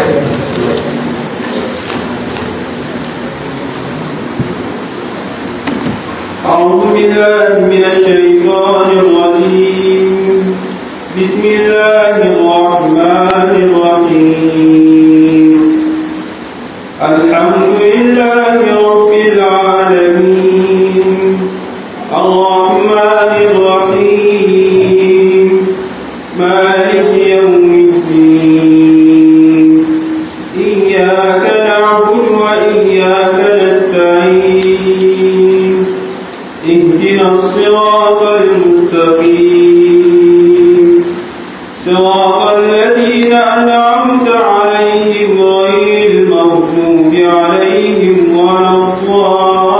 أعوذ بالله من الشيطان الرجيم بسم الله الرحمن الرحيم الحمد لله رب العالمين الرحمن الرحيم مالك يوم الدين إياك نعبد وإياك نستعين اهدنا الصراط المستقيم صراط الذين أنعمت عليهم غير المغضوب عليهم ولا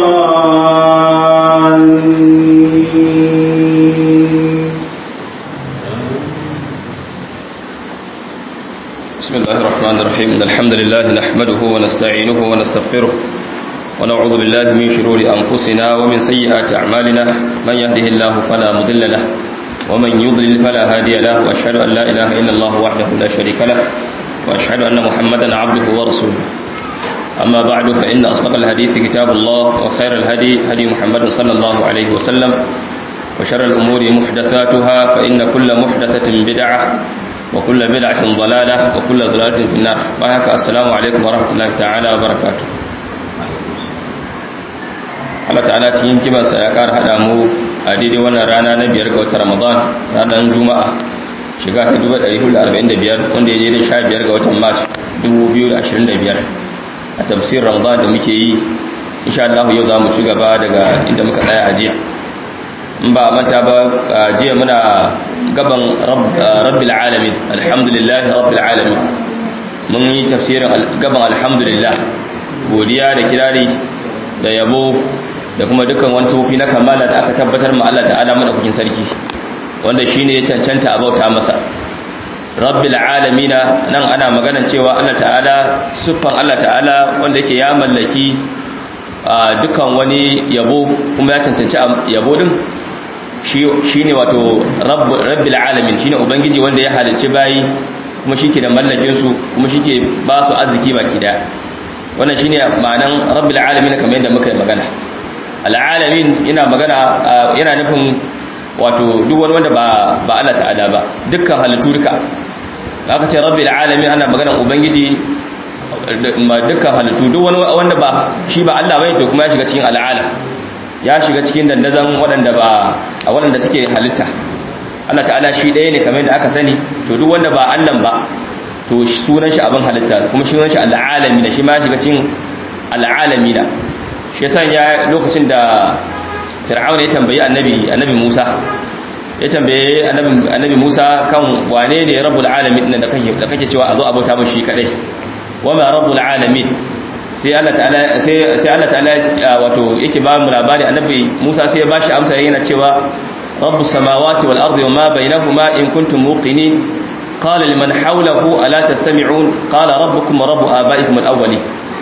الضالين بسم الله الرحمن الرحيم إن الحمد لله نحمده ونستعينه ونستغفره ونعوذ بالله من شرور أنفسنا ومن سيئات أعمالنا من يهده الله فلا مضل له ومن يضلل فلا هادي له وأشهد أن لا إله إلا الله وحده لا شريك له وأشهد أن محمدا عبده ورسوله أما بعد فإن أصدق الحديث كتاب الله وخير الهدي هدي محمد صلى الله عليه وسلم وشر الأمور محدثاتها فإن كل محدثة بدعة وكل بدعة ضلالة وكل ضلالة في النار وهك السلام عليكم ورحمة الله تعالى وبركاته Allah ta'ala cikin kimansa ya ƙara haɗa mu a daidai wannan rana na biyar ga watan Ramadan ranar Juma'a shiga ta 1445 wanda ya daidai 15 ga watan Mars 2025 a tafsir Ramadan da muke yi insha Allah yau za mu ci gaba daga inda muka tsaya a jiya in ba manta ba jiya muna gaban rabbil alamin alhamdulillah rabbil alamin mun yi tafsirin gaban alhamdulillah godiya da kirari da yabo da kuma dukkan wani sufi na kamala da aka tabbatar ma Allah ta'ala madaukakin sarki wanda shine ya cancanta a bauta masa rabbil alamin nan ana magana cewa Allah ta'ala siffan Allah ta'ala wanda yake ya mallaki dukkan wani yabo kuma ya cancanci yabo din shi ne wato rabbil alamin shi ne ubangiji wanda ya halicci bayi kuma shi ke da mallakinsu kuma shi ke ba su arziki baki daya wannan shi ne ma'anan rabbil alamin kamar yadda muka yi magana al'alamin yana magana yana nufin wato duk wani wanda ba Allah ta'ala ba dukkan halittu duka aka ce rabbil alamin ana magana ubangiji dukkan halittu duk wani wanda ba shi ba Allah bai to kuma ya shiga cikin al'ala ya shiga cikin dandazon waɗanda ba a waɗanda suke halitta Allah ta'ala shi ɗaya ne kamar yadda aka sani to duk wanda ba Allah ba to sunan shi abin halitta kuma sunan shi al'alami da shi ma shiga cikin al'alami da shi yasa ya lokacin da fir'auna ya tambayi annabi annabi Musa ya tambaye annabi annabi Musa kan wane ne rabbul alamin da kake da kake cewa a zo abota mu shi kadai wama rabbul alamin sai Allah ta'ala sai sai Allah ta'ala wato yake ba mu labari annabi Musa sai ya bashi amsa yana cewa rabbus samawati wal ardi wama bainahuma in kuntum muqinin qala liman hawlahu ala tastami'un qala rabbukum wa rabbu abaikum al awwalin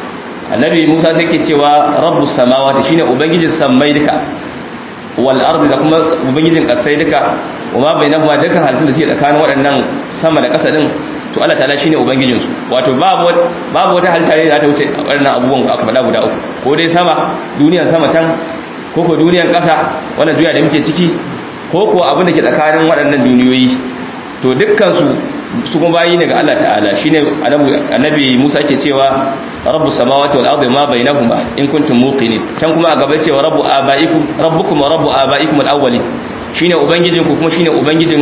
annabi Musa sai yake cewa rabbus samawati shine ubangijin sammai duka wal ardi da kuma ubangijin kasai duka wama bainahuma duka halittun da suke tsakanin waɗannan sama da ƙasa din to Allah ta'ala shine ubangijin su wato babu babu wata halitta ne da ta wuce wannan abubuwan aka faɗa guda uku ko dai sama duniyar sama can ko ko duniyar ƙasa wannan duniya da muke ciki ko ko abin da ke tsakanin waɗannan duniyoyi to dukkan su su kuma bayi ne ga Allah ta'ala shine annabi Musa yake cewa rabbus samawati wal ardi ma bainahuma in kuntum muqinin can kuma a gaba cewa rabbu abaikum rabbukum wa rabbu abaikum al awwalin shine ubangijinku kuma shine ubangijin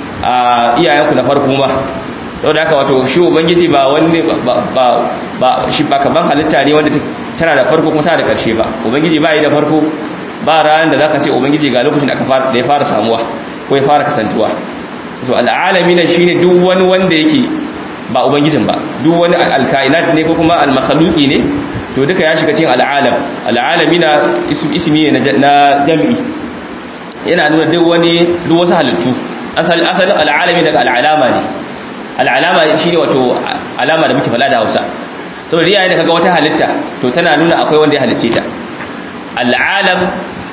iyayenku na farko ma saboda haka wato shi ubangiji ba wani ba ba shi ba kaman halitta ne wanda tana da farko kuma tana da karshe ba ubangiji ba yi da farko ba ran da zaka ce ubangiji ga lokacin da aka fara da ya fara samuwa ko ya fara kasantuwa to al'alamin shine duk wani wanda yake ba ubangijin ba duk wani alkainat ne ko kuma almakhluqi ne to duka ya shiga cikin al'alam al'alamina ismi ne na jami'i yana nuna duk wani duk wasu halittu asalin al'alami daga al'alama ne al'alama shi ne wato alama da muke fada da hausa saboda yayin da kaga wata halitta to tana nuna akwai wanda ya halicce ta al'alam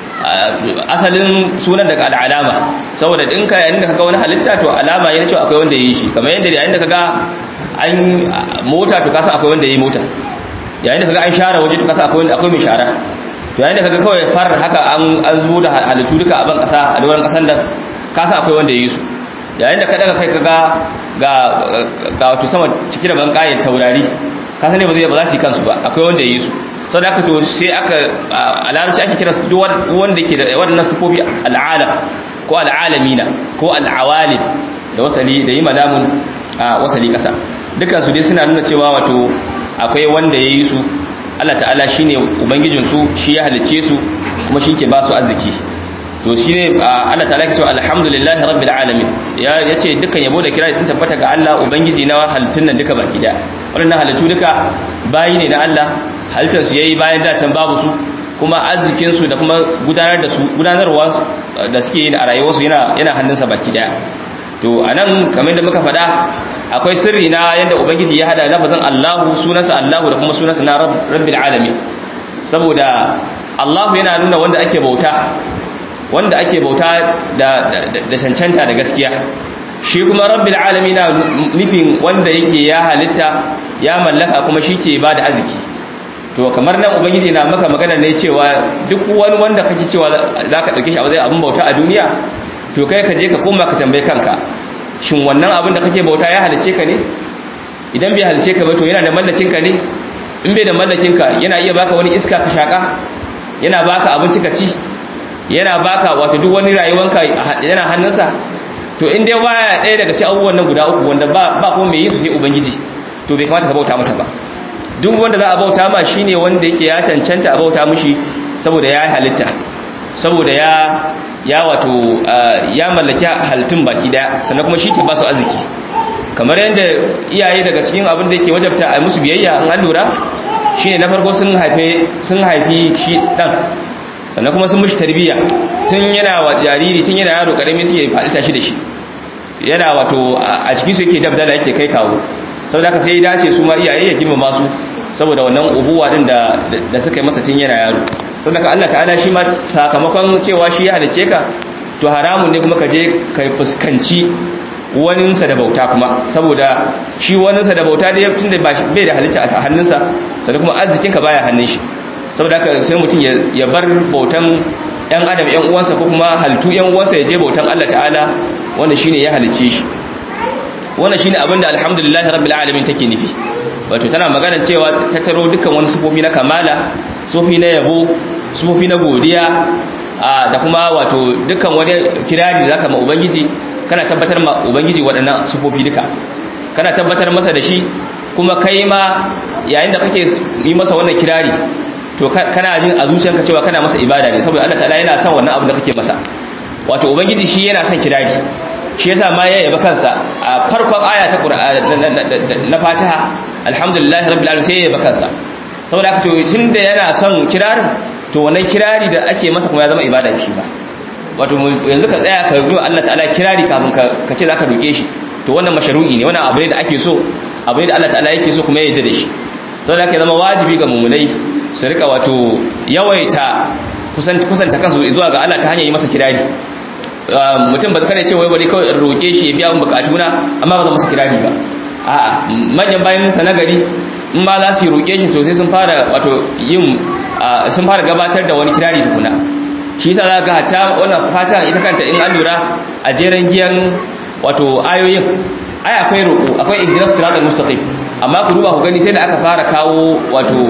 asalin sunan daga al'alama saboda in ka yayin da kaga wani halitta to alama yana cewa akwai wanda ya yi shi kamar yadda yayin da kaga an mota to kasan akwai wanda yayi mota yayin da kaga an share waje to kasan akwai wanda akwai mai shara to yayin da kaga kawai farar haka an an zo da halittu duka a ban kasa a doron kasan da kasan akwai wanda yayi su yayin da ka daga kai kaga ga ga wato sama cike da bankayen taurari kasan ne ba zai ba za su yi kansu ba akwai wanda yayi su sau da aka to sai aka a larabci ake kira su wanda ke da waɗannan sufofi al'alam ko al'alamina ko al'awalim da wasali da yi madamun a wasali ƙasa dukansu dai suna nuna cewa wato akwai wanda ya yi su Allah ta'ala shi ne ubangijinsu shi ya halicce su kuma shi ke ba su arziki to shi ne Allah ta'ala ke cewa alhamdulillahi rabbil alamin ya ce dukkan yabo da kira sun tabbata ga Allah ubangiji na halittun nan duka baki daya waɗannan halittu duka bayi ne na Allah halittarsu ya yi bayan dacen babu su kuma arzikinsu da kuma gudanar da su gudanarwa da suke yi a rayuwarsu yana hannunsa baki daya to a nan kamar da muka faɗa akwai sirri na yadda ubangiji ya hada lafazin allahu sunansa allahu da kuma sunansa na rabbil alamin saboda allahu yana nuna wanda ake bauta wanda ake bauta da cancanta da gaskiya shi kuma rabbil alamin na nufin wanda yake ya halitta ya mallaka kuma shi ke ba da arziki to kamar nan ubangiji na maka magana ne cewa duk wani wanda kake cewa za ka ɗauke shi a wajen abin bauta a duniya to kai ka je ka koma ka tambaye kanka shin wannan abin da kake bauta ya halice ka ne idan bai halice ka ba to yana da mallakin ka ne in bai da mallakin ka yana iya baka wani iska ka shaka yana baka abinci ka ci yana baka wato duk wani rayuwanka yana hannunsa to in dai baya ɗaya daga ci abubuwan nan guda uku wanda ba ba kuma mai yi su sai ubangiji to bai kamata ka bauta masa ba duk wanda za a bauta ma shine wanda yake ya cancanta a bauta mushi saboda ya halitta saboda ya ya wato ya mallaki halittun baki daya sannan kuma shi ke ba su arziki kamar yadda iyaye daga cikin abin da yake wajabta a musu biyayya an an lura shine na farko sun haife sun haifi shi dan sannan kuma sun mushi tarbiyya tun yana wa jariri tun yana yaro karami suke faɗi tashi da shi yana wato a cikin su yake dabdala yake kai kawo saboda haka sai ya dace su ma iyaye ya girmama su saboda wannan ubuwa din da da suka yi masa tun yana yaro saboda Allah ta'ala shi ma sakamakon cewa shi ya halice ka to haramun ne kuma ka je ka fuskanci waninsa da bauta kuma saboda shi waninsa da bauta da tunda bai da halitta a hannunsa sannan kuma arzikin ka baya hannun shi saboda haka sai mutum ya bar bautan yan adam yan uwansa ko kuma halittu yan uwansa ya je bautan Allah ta'ala wanda shine ya halice shi wannan shine abinda alhamdulillah rabbil alamin take nufi wato tana magana cewa ta taro dukkan wani sufofi na kamala sufofi na yabo sufofi na godiya da kuma wato dukkan wani kirari da zaka ma ubangiji kana tabbatar ma ubangiji waɗannan sufofi duka kana tabbatar masa da shi kuma kai ma yayin da kake yi masa wannan kirari to kana jin a zuciyarka cewa kana masa ibada ne saboda Allah ta'ala yana son wannan abu da kake masa wato ubangiji shi yana son kirari shi yasa ma ya yaba kansa a farkon aya ta na Fatiha alhamdulillah rabbil alamin sai ya yaba kansa saboda haka to tunda yana son kirarin to wannan kirari da ake masa kuma ya zama ibada shi ba wato yanzu ka tsaya ka rubuta Allah ta'ala kirari kafin ka ce zaka roke shi to wannan mashru'i ne wannan abu ne da ake so abu ne da Allah ta'ala yake so kuma ya yarda da shi saboda haka ya zama wajibi ga mumunai su rika wato yawaita kusanta kansu zuwa ga Allah ta hanyar yi masa kirari mutum ba kare ce wai bari kawai in roke shi ya biya min bukatuna amma ba zan masa kirari ba a'a manyan bayan sa na gari in ma za su yi roke shi to sai sun fara wato yin sun fara gabatar da wani kirari tukuna shi yasa za ga hatta wannan fata ita kanta in an lura a jeren giyan wato ayoyin ai akwai roko akwai ihdinas siratal mustaqim amma ku duba ku gani sai da aka fara kawo wato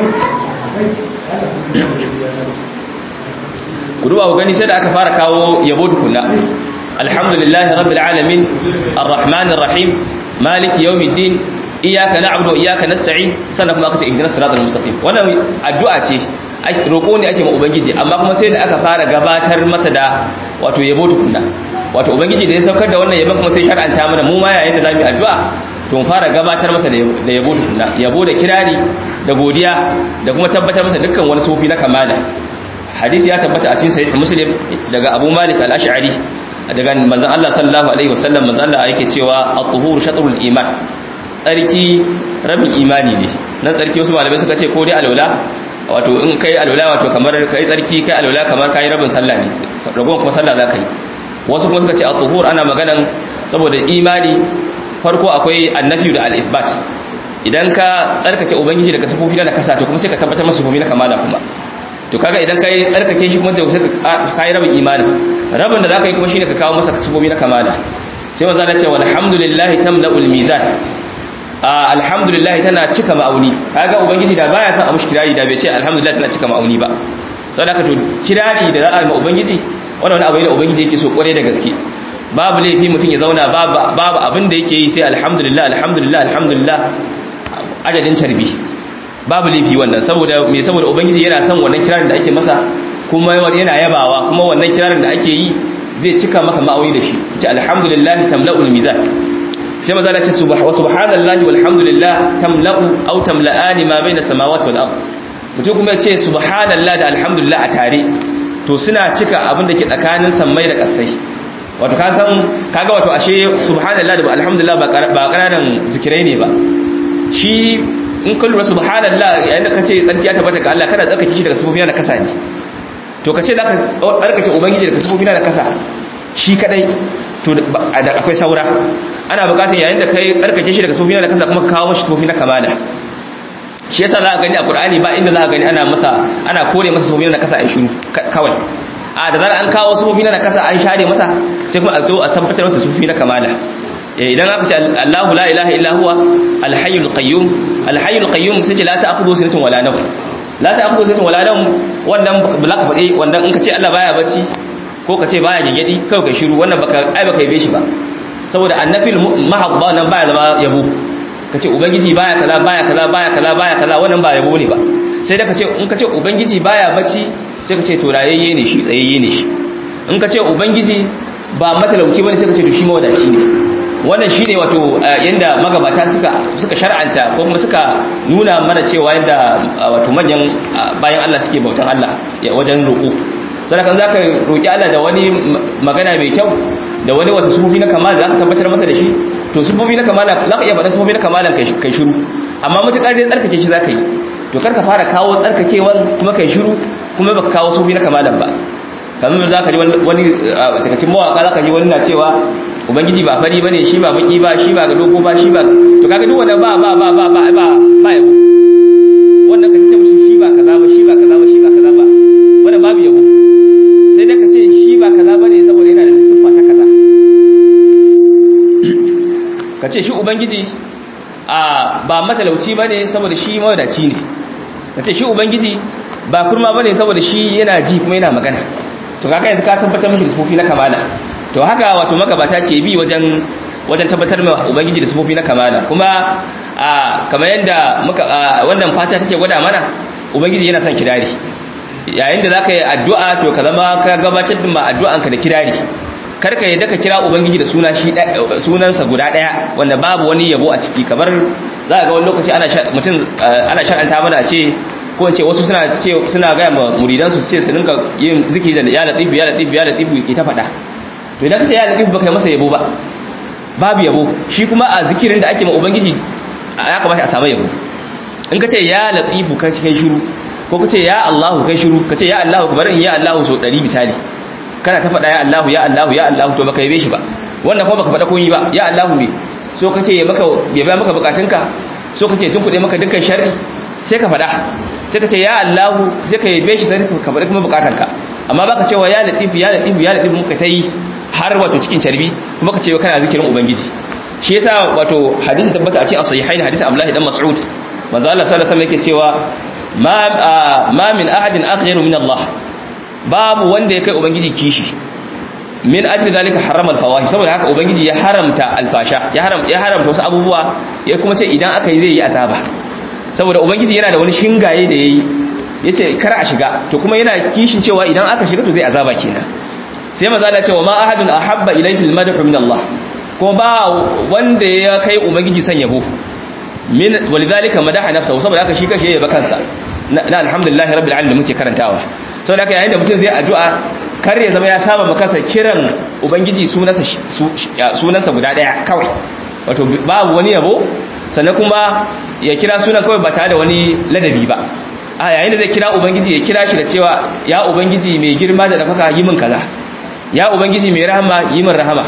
ku duba ku gani sai da aka fara kawo yabo tukunna alhamdulillahi rabbil alamin arrahmanir rahim maliki yawmiddin iyyaka na'budu wa iyyaka nasta'in sannan kuma aka ce ihdinas siratal mustaqim wannan addu'a ce roƙo ne ake ma ubangiji amma kuma sai da aka fara gabatar masa da wato yabo tukunna wato ubangiji da ya saukar da wannan yabon kuma sai shar'anta mana mu ma yayin da zamu yi addu'a to mu fara gabatar masa da yabo tukunna yabo da kirari da godiya da kuma tabbatar masa dukkan wani sufi na kamala hadisi ya tabbata a cikin sahih muslim daga abu malik al-ash'ari daga manzon Allah sallallahu alaihi wasallam manzon Allah yake cewa at-tuhuru shatrul iman tsarki rabin imani ne nan tsarki wasu malamai suka ce ko dai alwala wato in kai alwala wato kamar kai tsarki kai alwala kamar kai rabin sallah ne ragon kuma sallah zaka yi wasu kuma suka ce at-tuhur ana maganan saboda imani farko akwai annafi da al-ithbat idan ka tsarkake ubangiji daga sifofi na kasa to kuma sai ka tabbatar masa sifofi na kamala kuma to kaga idan kai tsarkake shi kuma sai ka kai rabin imani rabin da zaka yi kuma shine ka kawo masa sifofi na kamala sai manzo Allah ya ce walhamdulillahi tamla'ul mizan alhamdulillah tana cika ma'auni kaga ubangiji da baya son a mushi kirari da bai ce alhamdulillah tana cika ma'auni ba saboda haka to kirari da za a yi ma ubangiji wannan wani abu ne da ubangiji yake so kware da gaske babu laifi mutum ya zauna babu babu abin da yake yi sai alhamdulillah alhamdulillah alhamdulillah adadin carbi babu laifi wannan saboda me saboda ubangiji yana son wannan kirarin da ake masa kuma yana yabawa kuma wannan kirarin da ake yi zai cika maka ma'auni da shi ita alhamdulillah tamla'ul mizan sai maza la ce wa subhanallahi walhamdulillah tamla'u aw tamla'ani ma baina samawati wal ard mutum kuma ya ce subhanallah da alhamdulillah a tare to suna cika abin da ke tsakanin sammai da kasai wato ka san kaga wato ashe subhanallah da alhamdulillah ba kananan zikirai ne ba shi in ka lura subhanallah yayin da kace tsarki ya tabbata ga Allah kana tsarkake shi daga sufofi na kasa ne to kace zaka tsarkake ubangiji daga sufofi na kasa shi kadai to akwai saura ana bukatar yayin da kai tsarkake shi daga sufofi na kasa kuma kawo mashi sufofi na kamala shi yasa za ka gani a Qur'ani ba inda za ka gani ana masa ana kore masa sufofi na kasa ai shiru kawai a da zara an kawo sufofi na kasa an share masa sai kuma a zo a tabbatar masa sufofi na kamala idan aka ce Allahu la ilaha illa huwa al-hayyul qayyum al-hayyul qayyum sai ce la ta'khudhu sinatun wala nawm la ta'khudhu sinatun wala nawm wannan ba za ka faɗi wannan in ka ce Allah baya bacci ko ka ce baya gingedi kai ka shiru wannan baka ai baka yabe shi ba saboda annafil mahabba nan baya zama yabo ka ce ubangiji baya kaza baya kaza baya kaza baya kaza wannan ba yabo ne ba sai da ka ce in ka ce ubangiji baya bacci sai ka ce to rayayye ne shi tsayayye ne shi in ka ce ubangiji ba matalauci bane sai ka ce to shi mawadaci ne wannan shine wato yanda magabata suka suka shar'anta ko kuma suka nuna mana cewa yanda wato manyan bayan Allah suke bautan Allah wajen roƙo sai kan zaka roki Allah da wani magana mai kyau da wani wata sufofi na kamala zaka tabbatar masa da shi to sufofi na kamala zaka iya faɗa sufofi na kamala kai kai shiru amma mutakar dai tsarkake shi zaka yi to karka fara kawo tsarkakewan kuma kai shiru kuma baka kawo sufofi na kamalan ba kamar zaka ji wani daga cikin mawaka zaka ji wani na cewa ubangiji ba fari bane shi ba baki ba shi ba ga dogo ba shi ba to kaga duk wannan ba ba ba ba ba ba ba yabo wannan ka ce mishi shi ba kaza ba shi ba kaza ba shi ba kaza ba wannan babu yabo sai da ka ce shi ba kaza bane saboda yana da siffa ta kaza ka ce shi ubangiji a ba matalauci bane saboda shi mawadaci ne ka ce shi ubangiji ba kurma bane saboda shi yana ji kuma yana magana to kaga yanzu ka tabbatar mishi da sufofi na kamala to haka wato magabata ke bi wajen wajen tabbatar ma ubangiji da sufofi na kamala kuma a kamar yadda muka wannan fata take gwada mana ubangiji yana son kirari yayin da zaka yi addu'a to ka zama ka gabatar da addu'anka da kirari kar ka yadda ka kira ubangiji da suna shi sunansa guda daya wanda babu wani yabo a ciki kamar za ga wani lokaci ana mutum ana shar'anta mana ce ko in ce wasu suna ce suna ga muridansu su ce su dinka yin zikiri da ya latifu ya latifu ya latifu ke ta faɗa to idan ka ce ya latif baka yi masa yabo ba babu yabo shi kuma a zikirin da ake ma ubangiji ya kamata a samu yabo in ka ce ya latifu ka kai shiru ko ka ce ya Allahu kai shiru ka ce ya Allahu kamar in ya Allahu so 100 misali kana ta faɗa ya Allahu ya Allahu ya Allahu to baka yabe shi ba wannan kuma baka faɗa komai ba ya Allahu ne so kake ya maka ya ba maka bukatunka so kake tunkuɗe maka dukkan sharri sai ka faɗa sai ka ce ya Allahu sai ka yabe shi sai ka faɗa kuma bukatunka amma baka cewa ya latifu ya latifu ya latifu muka ta yi har wato cikin carbi kuma ka ce kana zikirin ubangiji shi yasa wato hadisi tabbata a cikin as-sahihain hadisi Abdullah dan Mas'ud manzo Allah sallallahu alaihi wasallam yake cewa ma ma min ahadin akhyaru min Allah babu wanda ya kai ubangiji kishi min ajli zalika harama al-fawahish saboda haka ubangiji ya haramta alfasha ya haram ya haramta wasu abubuwa ya kuma ce idan aka yi zai yi azaba saboda ubangiji yana da wani shingaye da yayi yace kar a shiga to kuma yana kishin cewa idan aka shiga to zai azaba kenan sai manzo Allah ce wa ma ahadun ahabba ilayhi al-madhu min Allah kuma ba wanda ya kai ubangiji san yabo min walidhalika madaha nafsahu saboda haka shi kashe yaba kansa na alhamdulillah rabbil alamin muke karantawa saboda haka yayin da mutum zai addu'a kar ya zama ya saba makansa kiran ubangiji sunansa sunansa guda daya kawai wato babu wani yabo sannan kuma ya kira sunan kawai ba tare da wani ladabi ba a yayin da zai kira ubangiji ya kira shi da cewa ya ubangiji mai girma da dafaka yi min kaza ya ubangiji mai rahama yi min rahama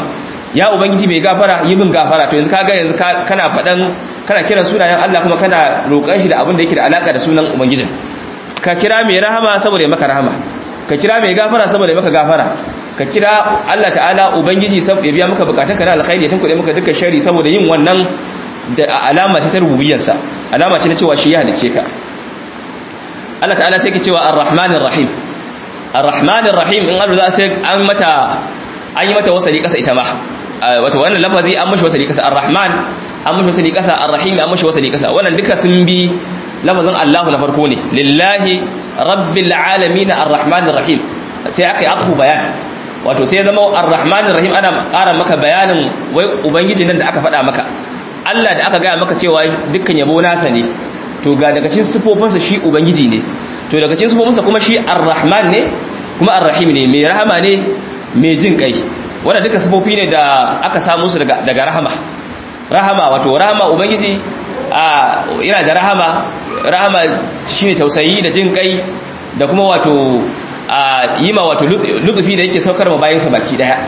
ya ubangiji mai gafara yi min gafara to yanzu kaga yanzu kana fadan kana kiran sunayen Allah kuma kana roƙon shi da abin da yake da alaka da sunan ubangijin ka kira mai rahama saboda ya maka rahama ka kira mai gafara saboda ya maka gafara ka kira Allah ta'ala ubangiji saboda ya biya maka bukatunka na alkhairi ya tunkuɗe maka dukkan shari saboda yin wannan da alama ce ta rububiyarsa alama ce na cewa shi ya halice ka Allah ta'ala sai ka cewa ar-rahmanir rahim ar-rahmanir rahim in Allah za sai an mata an yi mata wasali kasa ita ma wato wannan lafazi an mashi wasali kasa ar-rahman an mashi wasali kasa ar-rahim an mashi wasali kasa wannan duka sun bi lafazin Allah na farko ne lillahi rabbil alamin ar-rahmanir rahim sai aka yi afu bayan wato sai zama ar-rahmanir rahim ana ƙara maka bayanin wai ubangiji nan da aka faɗa maka Allah da aka gaya maka cewa dukkan yabo nasa ne to ga daga cikin sifofinsa shi ubangiji ne to daga cikin sifofinsa kuma shi ar-rahman ne kuma ar-rahim ne mai rahama ne mai jin kai wanda duka sifofi ne da aka samu su daga daga rahama rahama wato rahama ubangiji a yana da rahama rahama shine tausayi da jin kai da kuma wato a yi ma wato lutufi da yake saukar ma bayansa baki daya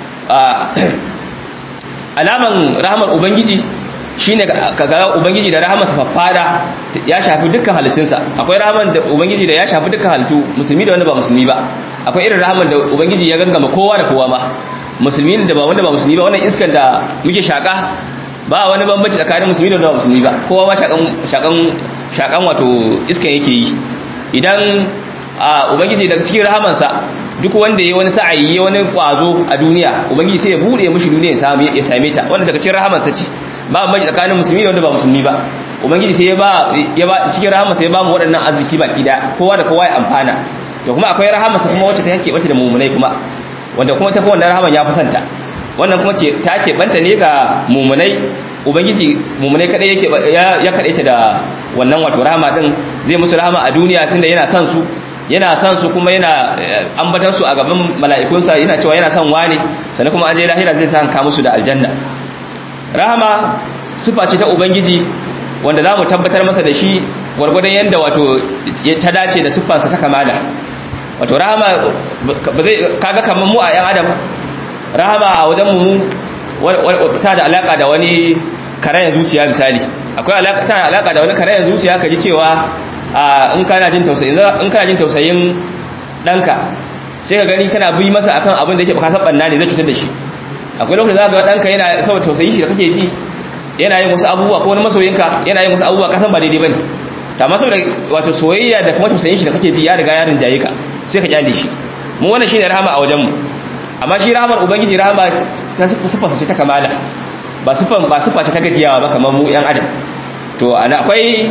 alaman rahamar ubangiji shine ka ga ubangiji da rahamarsa faffada ya shafi dukkan halittunsa akwai rahamar da ubangiji da ya shafi dukkan halittu musulmi da wanda ba musulmi ba akwai irin rahamar da ubangiji ya gangama kowa da kowa ma musulmi da ba wanda ba musulmi ba wannan iskan da muke shaka ba wani bambanci tsakanin musulmi da wanda ba musulmi ba kowa ma shakan shakan shakan wato iskan yake yi idan ubangiji daga cikin rahamansa duk wanda ya wani sa'ayi ya wani kwazo a duniya ubangiji sai ya bude mishi duniya ya same ta wanda daga cikin rahamansa ce ba mai tsakanin musulmi da wanda ba musulmi ba ubangiji sai ya ba ya ba cikin rahamansa ya ba mu waɗannan arziki baki da kowa da kowa ya amfana to kuma akwai rahamansa kuma wacce ta yake bata da mumunai kuma wanda kuma ta fi wannan rahaman ya fi santa wannan kuma ta ke banta ne ga mumunai ubangiji mumunai kadai yake ya kadaita da wannan wato rahama din zai musu rahama a duniya tunda yana son su yana son su kuma yana ambatan su a gaban mala'ikunsa yana cewa yana son wane sannan kuma aje lahira zai san ka musu da aljanna rahama sifa ce ta ubangiji wanda zamu tabbatar masa da shi gwargwadon yanda wato ta dace da siffarsa ta kamala wato rahama ba zai kaga kaman mu a yan adam rahama a wajen mu ta da alaka da wani karayen zuciya misali akwai alaka ta alaka da wani karayen zuciya kaji cewa in kana jin tausayin in kana jin tausayin danka sai ka gani kana bi masa akan abin da yake baka san banna ne zai cutar da shi akwai lokacin da ga danka yana saboda tausayin shi da kake ji yana yin wasu abubuwa ko wani masoyinka yana yin wasu abubuwa ka san ba daidai bane ta ma saboda wato soyayya da kuma tausayin shi da kake ji ya riga ya rinjaye ka sai ka kyale shi mu wannan shine rahama a wajen mu amma shi rahamar ubangiji rahama ta sifa ce ta kamala ba sifan ba sifa ce ta gajiyawa ba kamar mu yan adam to ana akwai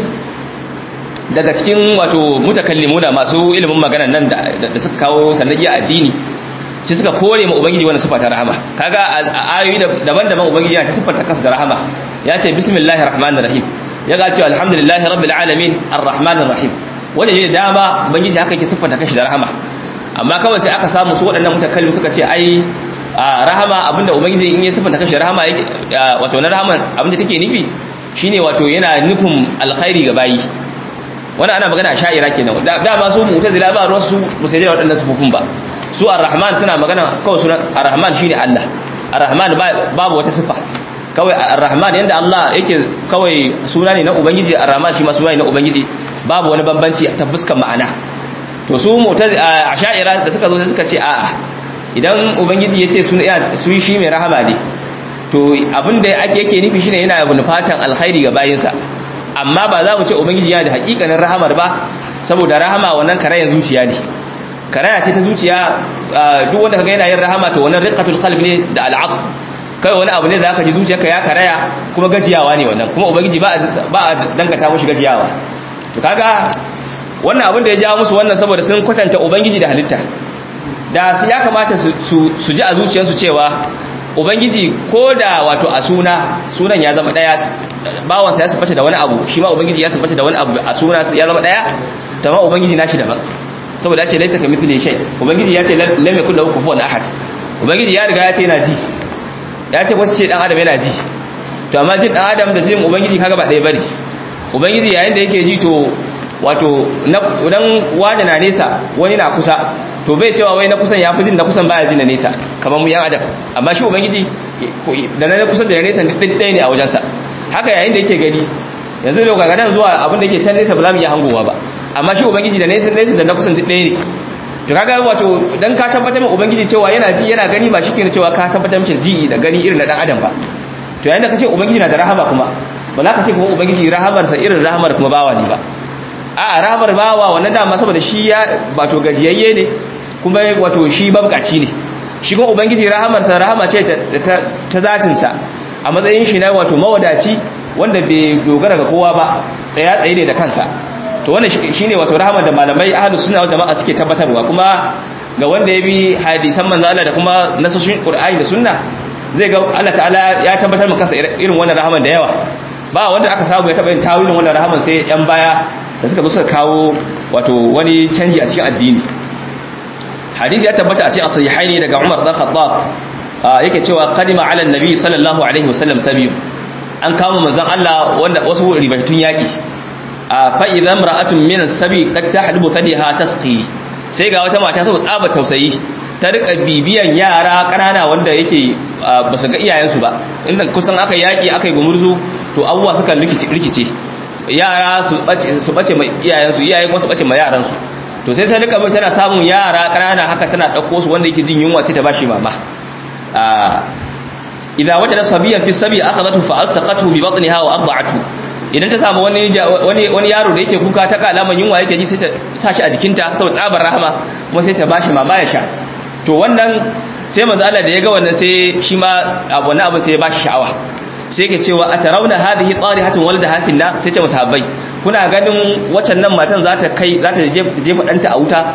daga cikin wato mutakallimuna masu ilimin magana nan da suka kawo sanadiya addini sai suka kore ma ubangiji wannan sifa ta rahama kaga a ayoyi daban-daban ubangiji ya ta sifanta kansa da rahama ya ce bismillahir rahmanir rahim ya ga cewa alhamdulillahi rabbil alamin arrahmanir rahim wanda ne dama ubangiji haka yake siffanta kashi da rahama amma kawai sai aka samu su waɗannan mutakallim suka ce ai rahama abinda ubangiji in ya siffanta kashi da rahama yake wato na rahama abinda take nufi shine wato yana nufin alkhairi ga bayi wannan ana magana sha'ira kenan da ba su mu'tazila ba ruwan su musayyida da waɗannan sifofin ba su ar-rahman suna magana kawai sunan ar-rahman shine Allah ar-rahman babu wata sifa kawai ar-rahman yanda Allah yake kawai suna ne na ubangiji ar-rahman shi ma suna ne na ubangiji babu wani bambanci ta fuskan ma'ana to su a sha'ira da suka zo suka ce a'a idan ubangiji ya ce su shi mai rahama ne to abinda ake yake nufi shine yana nufatan alkhairi ga bayinsa amma ba za mu ce ubangiji yana da hakikanin rahamar ba saboda rahama wannan karayan zuciya ne karaya ce ta zuciya duk wanda kaga yana yin rahama to wannan riqatul qalbi ne da al'atf kai wani abu ne da aka ji zuciyarka ya karaya kuma gajiyawa ne wannan kuma ubangiji ba a dangata mushi gajiyawa to kaga wannan abin da ya jawo musu wannan saboda sun kwatanta ubangiji da halitta da su ya kamata su ji a zuciyarsu cewa ubangiji ko da wato a suna sunan ya zama daya bawansa ya sifata da wani abu shi ma ubangiji ya sifata da wani abu a suna ya zama daya ta ma ubangiji nashi daban saboda ya ce laisa ka mithli shay ubangiji ya ce lam yakul lahu kufuwan ahad ubangiji ya riga ya ce yana ji ya ce wasu ce dan adam yana ji to amma jin dan adam da jin ubangiji kaga ba ɗaya bane ubangiji yayin da yake ji to wato idan wani na nesa wani na kusa to bai cewa wai na kusan ya fi jin na kusan baya jin na nesa kamar mu yan adam amma shi ubangiji da na kusa da nesa din ɗaya ne a wajensa haka yayin da yake gani yanzu da kaga nan zuwa abin da yake can nesa ba za mu iya hangowa ba amma shi ubangiji da nesa nesa da na kusan duk ɗaya ne to kaga wato dan ka tabbatar ma ubangiji cewa yana ji yana gani ba shikenan cewa ka tabbatar mishi ji da gani irin na dan adam ba to yayin da kace ubangiji na da rahama kuma ba za ka ce kuma ubangiji rahamarsa irin rahamar kuma bawa ne ba a rahamar bawa wannan dama saboda shi ya wato gajiyayye ne kuma wato shi babkaci ne shi kuma ubangiji rahamarsa rahama ce ta zatinsa a matsayin shi na wato mawadaci wanda bai dogara ga kowa ba tsaya tsaye ne da kansa to wannan shine wato rahamar da malamai ahlus sunna wal jama'a suke tabbatarwa kuma ga wanda ya bi hadisan manzo Allah da kuma nasoshin Qur'ani da sunna zai ga Allah ta'ala ya tabbatar maka irin wannan rahaman da yawa ba wanda aka samu ya taba yin tawilin wannan rahaman sai yan baya da suka zo suka kawo wato wani canji a cikin addini hadisi ya tabbata a cikin sahihaini daga Umar dan Khattab yake cewa qadima ala annabi sallallahu alaihi wasallam sabiyu an kama manzon Allah wanda wasu ribatun yaki fa idza imra'atun min as-sabi qad tahlubu thadiha tasqi sai ga wata mata saboda tsaba tausayi ta rika bibiyan yara kanana wanda yake ba su ga iyayensu ba inda kusan aka yaki aka yi gumurzu to abubuwa suka rikice yara su bace ma iyayensu iyayen kuma su bace ma yaransu to sai sai rika tana samun yara kanana haka tana dauko su wanda yake jin yunwa sai ta bashi mama idza wajada sabiyan fi sabi akhadhathu fa alsaqathu bi batniha wa arda'athu idan ta samu wani wani wani yaro da yake kuka ta ga alaman yunwa yake ji sai ta sa shi a jikinta saboda tsabar rahama kuma sai ta bashi mama ya sha to wannan sai manzo Allah da ya ga wannan sai shi ma wannan abu sai ya bashi sha'awa sai yake cewa atarawna hadhihi tarihatun waladaha fi nar sai ce masahabbai kuna ganin waccan nan matan za ta kai za ta jefa danta a wuta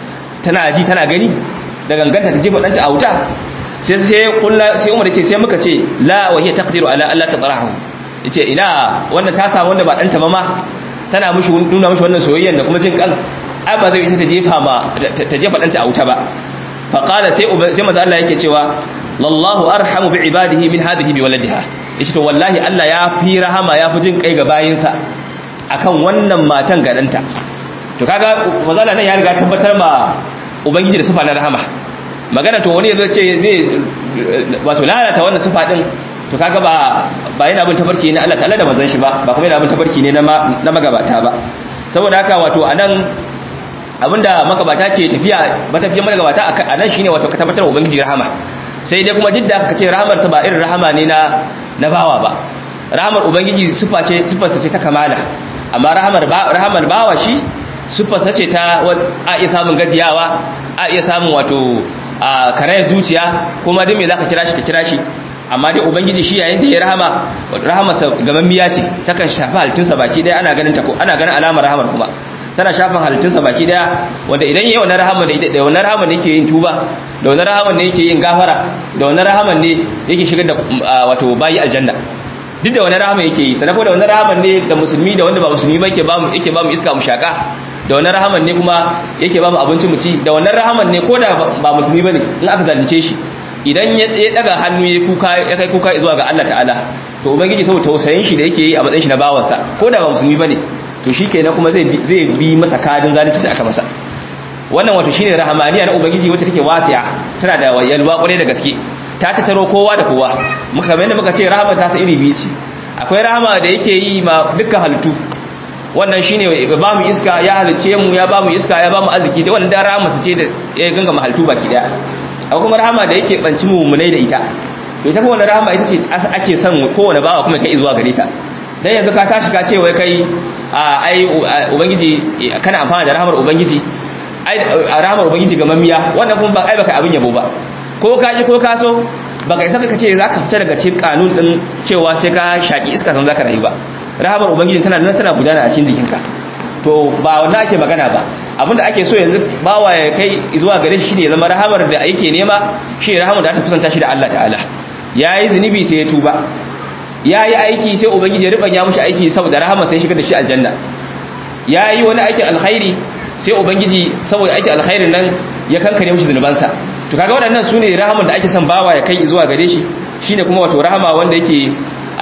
tana ji tana gani da ganganta ta jefa danta a wuta sai sai kullu sai Umar yace sai muka ce la wa hiya taqdiru ala alla tatrahu yace ina wanda ta samu wanda ba danta ba ma tana mishi nuna mishi wannan soyayyen da kuma jin kan ai ba zai ita ta jefa ma ta jefa danta a wuta ba fa qala sai sai manzo Allah yake cewa lallahu arhamu bi ibadihi min hadhihi bi waladiha yace to wallahi Allah ya fi rahama ya fi jin kai ga bayinsa akan wannan matan ga danta to kaga manzo Allah nan ya riga tabbatar ma ubangiji da sifa na rahama magana to wani yazo ce zai wato lalata wannan sifa din to kaga ba ba yana bin tabarki ne Allah ta'ala da manzon shi ba ba kuma yana bin tabarki ne na na magabata ba saboda haka wato anan abinda magabata ke tafiya matafiyan magabata anan shine wato ka tabbatar ubangiji rahama sai dai kuma jidda aka ce rahamar sa ba irin rahama ne na na bawa ba rahamar ubangiji sifa ce sifar ce ta kamala amma rahamar rahamar bawa shi sifar ce ta a iya samun gajiyawa a iya samun wato a karayar zuciya kuma duk me zaka kira shi ka kira shi amma dai ubangiji shi yayin da ya rahama rahamarsa gamammiya ce takan shafi halittunsa baki daya ana ganin ta ko ana ganin alamar rahamar kuma tana shafin halittunsa baki daya wanda idan yayi wannan rahama da da wannan rahama ne yake yin tuba da wannan rahama ne yake yin gafara da wannan rahama ne yake shigar da wato bayi aljanna duk da wannan rahama yake yi sanako da wannan rahama ne da musulmi da wanda ba musulmi ba yake ba mu yake ba mu iska mu shaka da wannan rahaman ne kuma yake ba mu abinci mu ci da wannan rahaman ne ko da ba musulmi bane in aka zalunce shi idan ya daga hannu ya kuka ya kai kuka zuwa ga Allah ta'ala to ubangiji saboda tausayin shi da yake yi a matsayin shi na bawansa ko da ba musulmi bane to shikenan kuma zai zai bi masa kadin zalunci da aka masa wannan wato shine rahamaniya na ubangiji wacce take wasi'a tana da yalwa kwarai da gaske ta tattaro kowa da kowa muka kamar yadda muka ce rahama ta sa iri biyu ce akwai rahama da yake yi ma dukkan halittu wannan shine ya ba mu iska ya halice mu ya ba mu iska ya ba mu arziki wannan da rahama su ce da ya ganga halittu baki daya akwai kuma rahama da yake banci mummunai da ita to ita kuma wannan rahama ita ce ake son kowane bawa kuma kai zuwa gare ta dan yanzu ka tashi ka ce wai kai ai ubangiji kana amfana da rahamar ubangiji ai rahamar ubangiji ga mamiya wannan kuma ba ai baka abin yabo ba ko ka ji ko ka so baka isa ka ce zaka fita daga cikin kanun din cewa sai ka shaki iska san zaka rayu ba rahamar ubangiji tana nan tana gudana a cikin jikinka to ba wanda ake magana ba abinda ake so yanzu bawa ya kai zuwa gare shi ne zama rahamar da ake nema shi rahamar da ta kusanta shi da Allah ta'ala yayi zunubi sai ya tuba yayi aiki sai ubangiji ya ribanya mushi aiki saboda rahamar sai shiga da shi aljanna yayi wani aikin alkhairi sai ubangiji saboda aikin alkhairin nan ya kankare mushi zunubansa to kaga waɗannan sune rahamar da ake son bawa ya kai zuwa gare shi shine kuma wato rahama wanda yake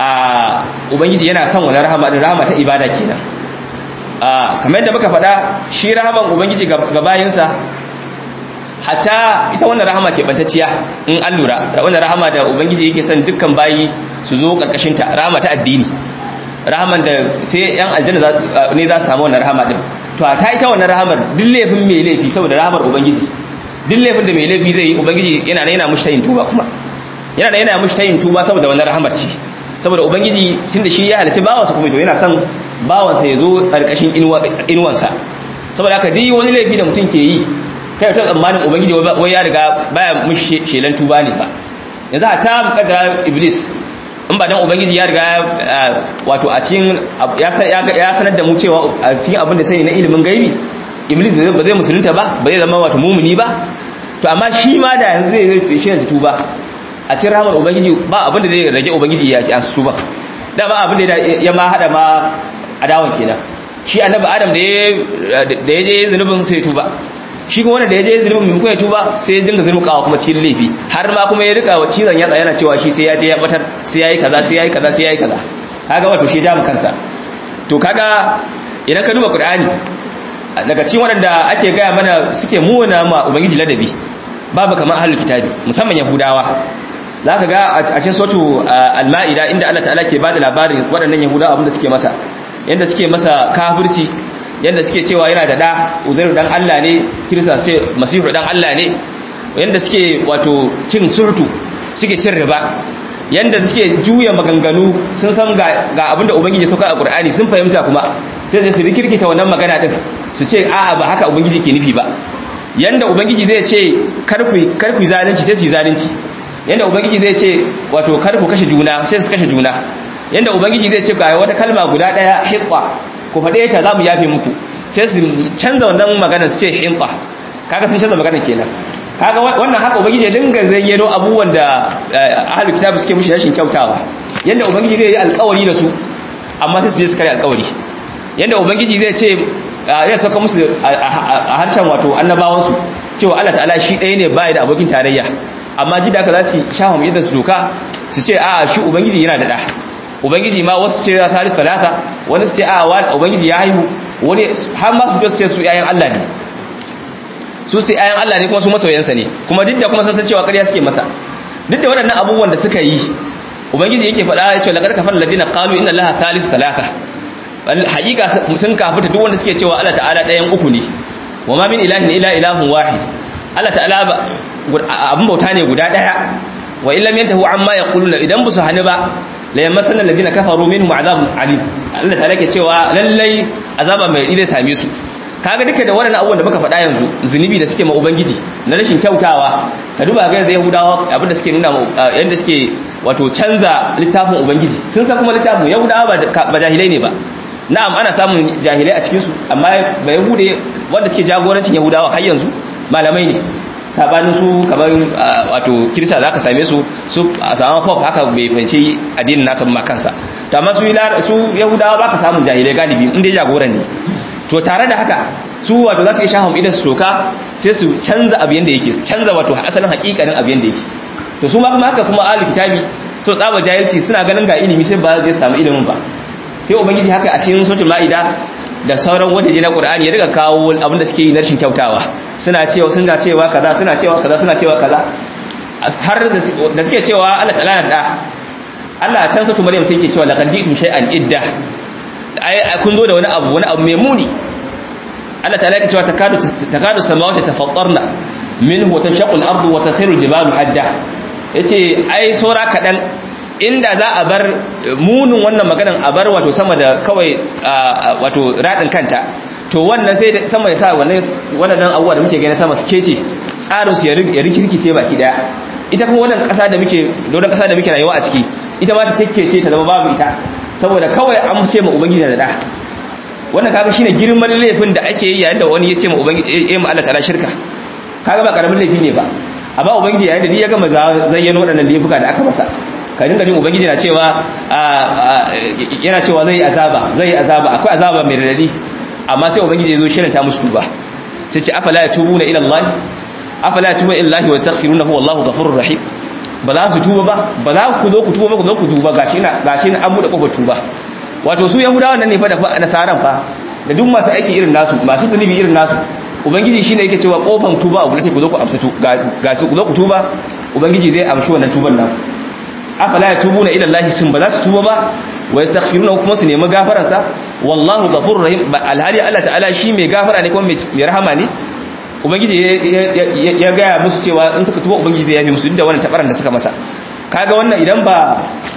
a ubangiji yana son wannan rahama din rahama ta ibada kenan a kamar yadda muka faɗa shi rahaman ubangiji ga bayinsa hatta ita wannan rahama ke bantacciya in an lura wannan rahama da ubangiji yake son dukkan bayi su zo karkashin ta rahama ta addini rahaman da sai yan aljanna ne za su samu wannan rahama din to a ta ita wannan rahamar duk laifin mai laifi saboda rahamar ubangiji duk laifin da mai laifi zai yi ubangiji yana yana mushi tayin tuba kuma yana yana mushi tayin tuba saboda wannan rahamar ce saboda ubangiji tunda shi ya halitta bawansa kuma to yana son bawansa ya zo karkashin inuwansa saboda haka duk wani laifi da mutum ke yi kai ta tsammanin ubangiji wai ya riga baya mushi shelan tuba ne ba yanzu a ta mukaddara iblis in ba dan ubangiji ya riga wato a cikin ya sanar da mu cewa a cikin abin da sai na ilimin gaibi iblis ba zai musulunta ba ba zai zama wato mumuni ba to amma shi ma da yanzu zai zai shi yanzu tuba a cikin rahmar ubangiji ba abin da zai rage ubangiji ya ci an su tuba da ba abin da ya ma hada ma adawan kenan shi annabi adam da ya da ya je zunubin sai tuba shi kuma wanda da ya je zunubin mai kuma ya tuba sai ya dinga zunukawa kuma cikin laifi har ma kuma ya rika wa cizon yatsa yana cewa shi sai ya je ya batar sai ya yi kaza sai ya yi kaza sai ya yi kaza kaga wato shi ja mu kansa to kaga idan ka duba qur'ani daga cikin waɗanda ake gaya mana suke muna ma ubangiji ladabi babu kamar ahlul kitabi musamman yahudawa zaka ga a cikin sotu al-ma'ida inda Allah ta'ala ke bada labarin waɗannan yahudawa abinda suke masa yanda suke masa kafirci yanda suke cewa yana da da uzairu dan Allah ne kirista sai masihu dan Allah ne yanda suke wato cin surtu suke cin riba yanda suke juya maganganu sun san ga abinda ubangiji sauka a qur'ani sun fahimta kuma sai su rikirkita wannan magana din su ce a'a ba haka ubangiji ke nufi ba yanda ubangiji zai ce karfi karfi zalunci sai su yi zalunci yanda ubangiji zai ce wato karfu kashe juna sai su kashe juna yanda ubangiji zai ce ga wata kalma guda daya hiqqa ku faɗe ta za mu yafe muku sai su canza wannan magana su ce hinqa kaga sun canza magana kenan kaga wannan haka ubangiji ya dinga zayyano abubuwan da ahlul kitab suke mushi rashin kyautawa yanda ubangiji zai yi alƙawari da su amma sai su je su kare alƙawari yanda ubangiji zai ce ya saka musu a harshen wato annabawansu cewa Allah ta'ala shi ɗaya ne baya da abokin tarayya amma ji da aka za su shafa mu yadda su doka su ce a shi ubangiji yana da ɗa ubangiji ma wasu ce ya tari talata wani su ce a ubangiji ya haihu wani har ma su ce su yayan Allah ne su su yayan Allah ne kuma su masoyansa ne kuma duk da kuma sun san cewa ƙarya suke masa duk da waɗannan abubuwan da suka yi ubangiji yake faɗa ya ce laqad kafara alladhina qalu inna allaha thalith thalatha haƙiƙa sun kafita duk wanda suke cewa Allah ta'ala ɗayan uku ne wa ma min ilahin illa ilahun wahid Allah ta'ala abin bauta ne guda ɗaya wa illam yantahu amma yaquluna idan busu hani ba la yamassanna alladhina kafaru minhum azabun alim Allah ta'ala ke cewa lallai azaba mai zai same su kaga duka da wannan abubuwan da muka faɗa yanzu zunubi da suke ma ubangiji na rashin kyautawa ka duba ga yanzu yahudawa abinda suke nuna yanda suke wato canza littafin ubangiji sun san kuma littafin yahudawa ba jahilai ne ba na'am ana samun jahilai a cikinsu amma ba yahude wanda suke jagorancin yahudawa har yanzu malamai ne sabanin su kamar wato kirista za ka same su su a saman pop haka bai fahimci addinin nasa ma kansa to amma su yahudawa ba ka samun jahilai galibi inda jagoran ne to tare da haka su wato za su iya shahun idan su toka sai su canza abu yanda yake su canza wato asalin hakikanin abu yanda yake to su ma kuma haka kuma ahlul kitabi so tsaba jahilci suna ganin ga ilimi sai ba zai samu ilimin ba sai ubangiji haka a cikin suratul maida da sauran wajeje na qur'ani ya riga kawo abin da suke yi na rashin kyautawa suna cewa suna cewa kaza suna cewa kaza suna cewa kaza har da suke cewa Allah ta'ala na da Allah can suratul maryam sai yake cewa laqad ji'tum shay'an idda ai kun zo da wani abu wani abu mai muni Allah ta'ala yake cewa takadu takadu samawati tafattarna minhu wa tashaqqu al-ardu wa takhiru al-jibalu hadda yace ai saura kadan inda za a bar munin wannan maganan a bar wato sama da kawai wato radin kanta to wannan sai sama ya sa wannan wannan abubuwa da muke gani sama su kece tsarin su ya rikirki sai baki daya ita kuma wannan kasa da muke don kasa da muke rayuwa a ciki ita ma ta kekkece ta zama babu ita saboda kawai an ce ma ubangiji da da wannan kaga shine girman laifin da ake yi yayin da wani ya ce ma ubangiji eh ma Allah ta'ala shirka kaga ba karamin laifi ne ba amma ubangiji yayin da ya gama zayyano waɗannan laifuka da aka masa ka dinga jin ubangiji na cewa yana cewa zai azaba zai azaba akwai azaba mai radadi amma sai ubangiji ya zo shirin ta musu tuba sai ce afala yatubuna ila Allah afala yatubuna ila Allah wa yastaghfirunahu wallahu ghafurur rahim ba za su tuba ba ba za ku zo ku tuba ba ku zo ku tuba gashi na gashi na an bude kofar tuba wato su yahudawa nan ne fa da nasaran fa da duk masu aiki irin nasu masu zunubi irin nasu ubangiji shine yake cewa kofan tuba abu ce ku zo ku amsa ga su ku zo ku tuba ubangiji zai amshi wannan tuban nan afala yatubuna ila Allah sun ba za su tuba ba wa yastaghfiruna kuma su nemi gafaran sa wallahu ghafurur rahim alhali Allah ta'ala shi mai gafara ne kuma mai rahama ne ubangiji ya gaya musu cewa in suka tuba ubangiji zai yafi musu duk da wannan tabaran da suka masa kaga wannan idan ba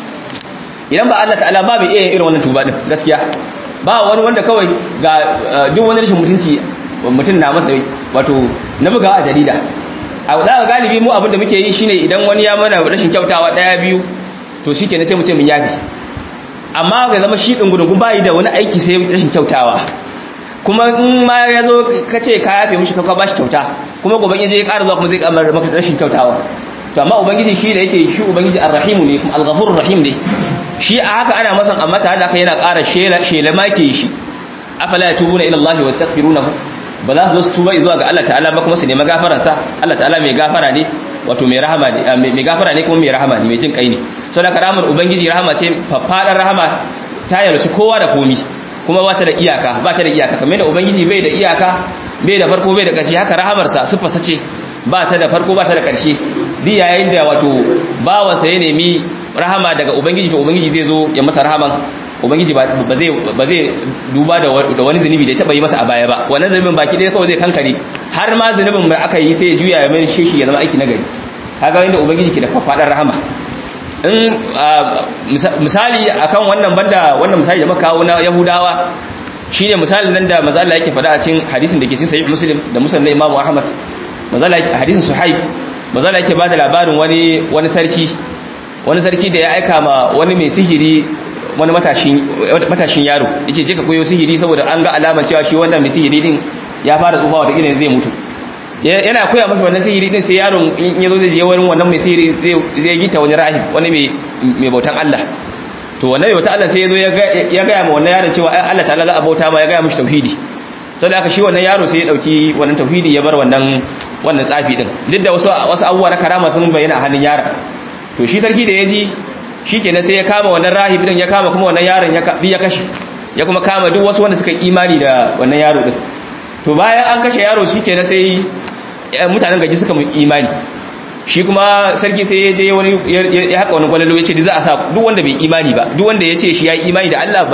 idan ba Allah ta'ala ba bai iya irin wannan tuba din gaskiya ba wani wanda kawai ga duk wani rashin mutunci mutum na masa wato na buga a jarida a da galibi mu abin da muke yi shine idan wani ya mana rashin kyautawa daya biyu to shikenan sai mu ce mun yafi amma ga zama shi din gudun bai da wani aiki sai rashin kyautawa kuma in ma ya zo ka ce ka yafe mishi ka ba shi kyauta kuma gobe ya je ya ƙara zuwa kuma zai kamar maka rashin kyautawa to amma ubangiji shi da yake shi ubangiji arrahimu ne kuma alghafurur rahim ne shi a haka ana masa amma tare da haka yana ƙara shela shela make shi afala yatubuna ila Allah wastaghfirunahu ba za su zo su tuba zuwa ga Allah ta'ala ba kuma su nemi gafaran sa Allah ta'ala mai gafara ne wato mai rahama ne mai gafara ne kuma mai rahama ne mai jin kai ne saboda karamar ubangiji rahama ce faffadan rahama ta yarci kowa da komi kuma ba ta da iyaka ba ta da iyaka kamar da ubangiji bai da iyaka bai da farko bai da ƙarshe haka rahamarsa siffarsa ce ba ta da farko ba ta da ƙarshe bi yayin da wato bawansa ya nemi rahama daga ubangiji to ubangiji zai zo ya masa rahaman ubangiji ba zai ba zai duba da wani zunubi da ya taba yi masa a baya ba wannan zunubin baki ɗaya kawai zai kankare har ma zunubin da aka yi sai ya juya ya mai shi ya zama aiki na gari kaga inda ubangiji ke da faɗar rahama in misali akan wannan banda wannan misali da muka kawo na yahudawa shine misalin nan da manzo Allah yake faɗa a cikin hadisin da ke cikin sahih muslim da musnad imam ahmad manzo Allah yake hadisin suhaib manzo Allah yake bada labarin wani wani sarki wani sarki da ya aika ma wani mai sihiri wani matashin matashin yaro yace je ka koyo sihiri saboda an ga alamar cewa shi wannan mai sihiri din ya fara tsufa wata kila zai mutu yana koya masa wannan sihiri din sai yaron in yazo zai je wurin wannan mai sihiri zai zai gita wani rahib wani mai mai bautan Allah to wannan mai bautan Allah sai yazo ya ga ma wannan yaron cewa Allah ta'ala za a bauta ma ya ga mishi tauhidi saboda haka shi wannan yaro sai ya dauki wannan tauhidi ya bar wannan wannan tsafi din duk da wasu wasu abubuwa na karama sun bayyana a hannun yaron to shi sarki da ya ji shikenan sai ya kama wannan rahib din ya kama kuma wannan yaron ya ya kashe ya kuma kama duk wasu wanda suka imani da wannan yaro din to bayan an kashe yaro shikenan sai mutanen gaji suka imani shi kuma sarki sai ya je wani ya haka wani gwalalo ya ce za a sa duk wanda bai imani ba duk wanda ya ce shi ya imani da Allah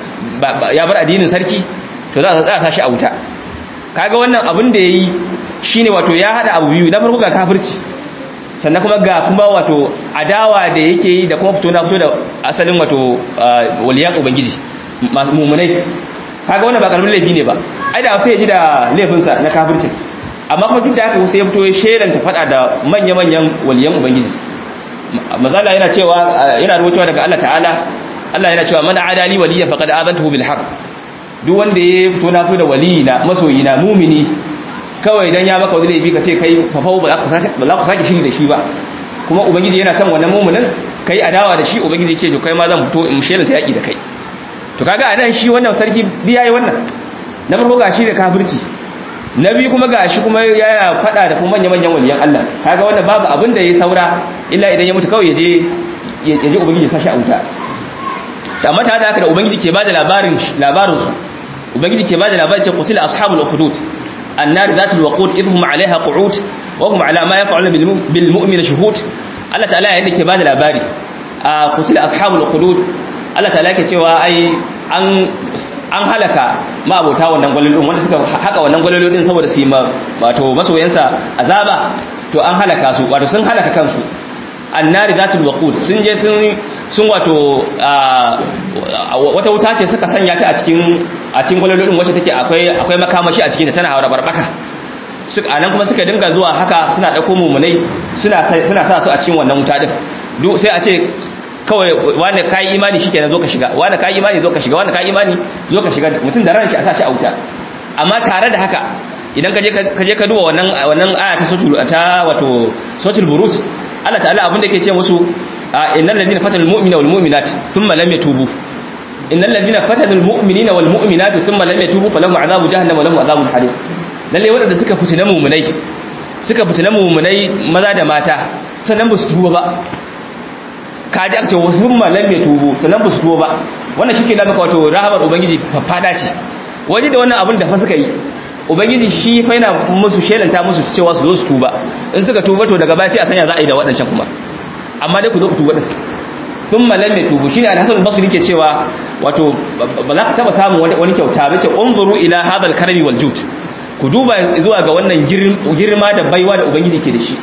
ba ya bar addinin sarki to za a sa shi a wuta kaga wannan abin da yayi shine wato ya hada abu biyu na farko ga kafirci sannan kuma ga kuma wato adawa da yake yi da kuma fito na fito da asalin wato waliyan ubangiji mumunai kaga wannan ba karamin laifi ne ba ai da sai ya ji da laifinsa na kafircin amma kuma duk da haka sai ya fito ya shelanta fada da manya-manyan waliyan ubangiji mazala yana cewa yana rubutuwa daga Allah ta'ala Allah yana cewa man adali waliyan faqad azantuhu bil haqq duk wanda ya fito na fito da waliyina masoyina mumini kawai dan ya maka wani laifi ka ce kai fafau ba za ku sake shiri da shi ba kuma ubangiji yana son wannan muminin kai adawa da shi ubangiji ce to kai ma zan fito in shelanta yaki da kai to kaga anan shi wannan sarki biya yi wannan na farko ga shi da kafirci na biyu kuma ga shi kuma yana fada da kuma manya-manyan waliyan Allah kaga wannan babu abin da ya saura illa idan ya mutu kawai ya je ya je ubangiji sashi a wuta amma ta da haka da ubangiji ke bada labarin labarin su ubangiji ke bada labarin cewa qutila ashabul ukhdud annar zatul waqud idhum alaiha qu'ud wa hum ala ma yaf'aluna bil mu'min shuhud Allah ta'ala yayin da ke bada labari a qutila ashabul ukhdud Allah ta'ala yake cewa ai an an halaka ma'abota wannan gwalolin wanda suka haka wannan gwalolin saboda su yi wato masoyansa azaba to an halaka su wato sun halaka kansu annari zatul waqud sun je sun sun wato wata wuta ce suka sanya ta a cikin a cikin gwalolin wacce take akwai akwai makamashi a cikin ta tana haura barbaka suka anan kuma suka dinga zuwa haka suna dauko mumunai suna suna sa su a cikin wannan wuta din duk sai a ce kawai wanda ka yi imani shi kenan zo ka shiga wanda ka yi imani zo ka shiga wanda ka yi imani zo ka shiga mutum da ran shi a sa shi a wuta amma tare da haka idan ka je ka duba wannan wannan aya ta sotul ta wato sotul buruj Allah ta'ala abin da yake ce musu innal ladina fatanul mu'mina wal mu'minat thumma lam yatubu innal ladina fatanul mu'minina wal mu'minat thumma lam yatubu falahum azabu jahannam wa lahum azabun harim lalle wadanda suka fitina mu'minai suka fitina mu'minai maza da mata sannan ba su tuba ba kaji aka ce wasu malam mai tubu sannan ba su tuwo ba wannan shi ke da maka wato rahamar ubangiji fada ce waje da wannan abin da fa suka yi ubangiji shi fa yana musu shelanta musu cewa su zo su tuba in suka tuba to daga baya sai a sanya za a yi da waɗancan kuma amma dai ku zo ku tuba din sun malam mai tubu shine al-hasan basri ke cewa wato ba za ka taba samun wani kyauta ba ce unzuru ila hadal karami wal jud ku duba zuwa ga wannan girma da baiwa da ubangiji ke da shi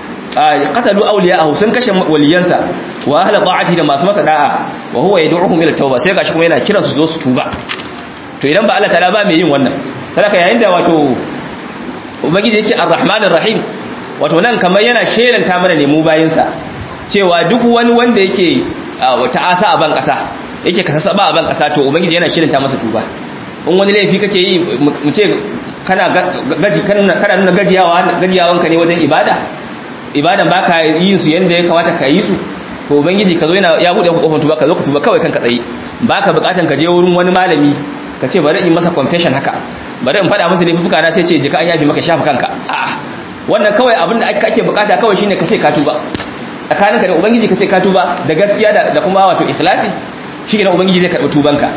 qatalu awliya'ahu sun kashe waliyansa wa ahla ta'ati da masu masa da'a wa huwa yad'uhum ila tauba sai gashi kuma yana kiran su zo su tuba to idan ba Allah ta'ala ba mai yin wannan saboda yayin da wato ubangiji yace ar-rahmanir rahim wato nan kamar yana shelanta mana ne mu bayinsa cewa duk wani wanda yake ta'asa a ban kasa yake kasasaba a ban kasa to ubangiji yana shelanta masa tuba in wani laifi kake yi mu ce kana gaji kana nuna gajiyawa gajiyawanka ne wajen ibada ibadan baka yin su yanda ya kamata ka yi su to ubangiji ka zo yana ya bude kofar tuba ka zo ka tuba kawai kanka tsaye baka bukatan ka je wurin wani malami ka ce bari in masa confession haka bari in faɗa masa laifuka na sai ce jika an yafi maka shafa kanka a'a wannan kawai abin da ake bukata kawai shine ka ce ka tuba tsakaninka da ubangiji ka ce ka tuba da gaskiya da kuma wato ikhlasi shi ne ubangiji zai karɓi tubanka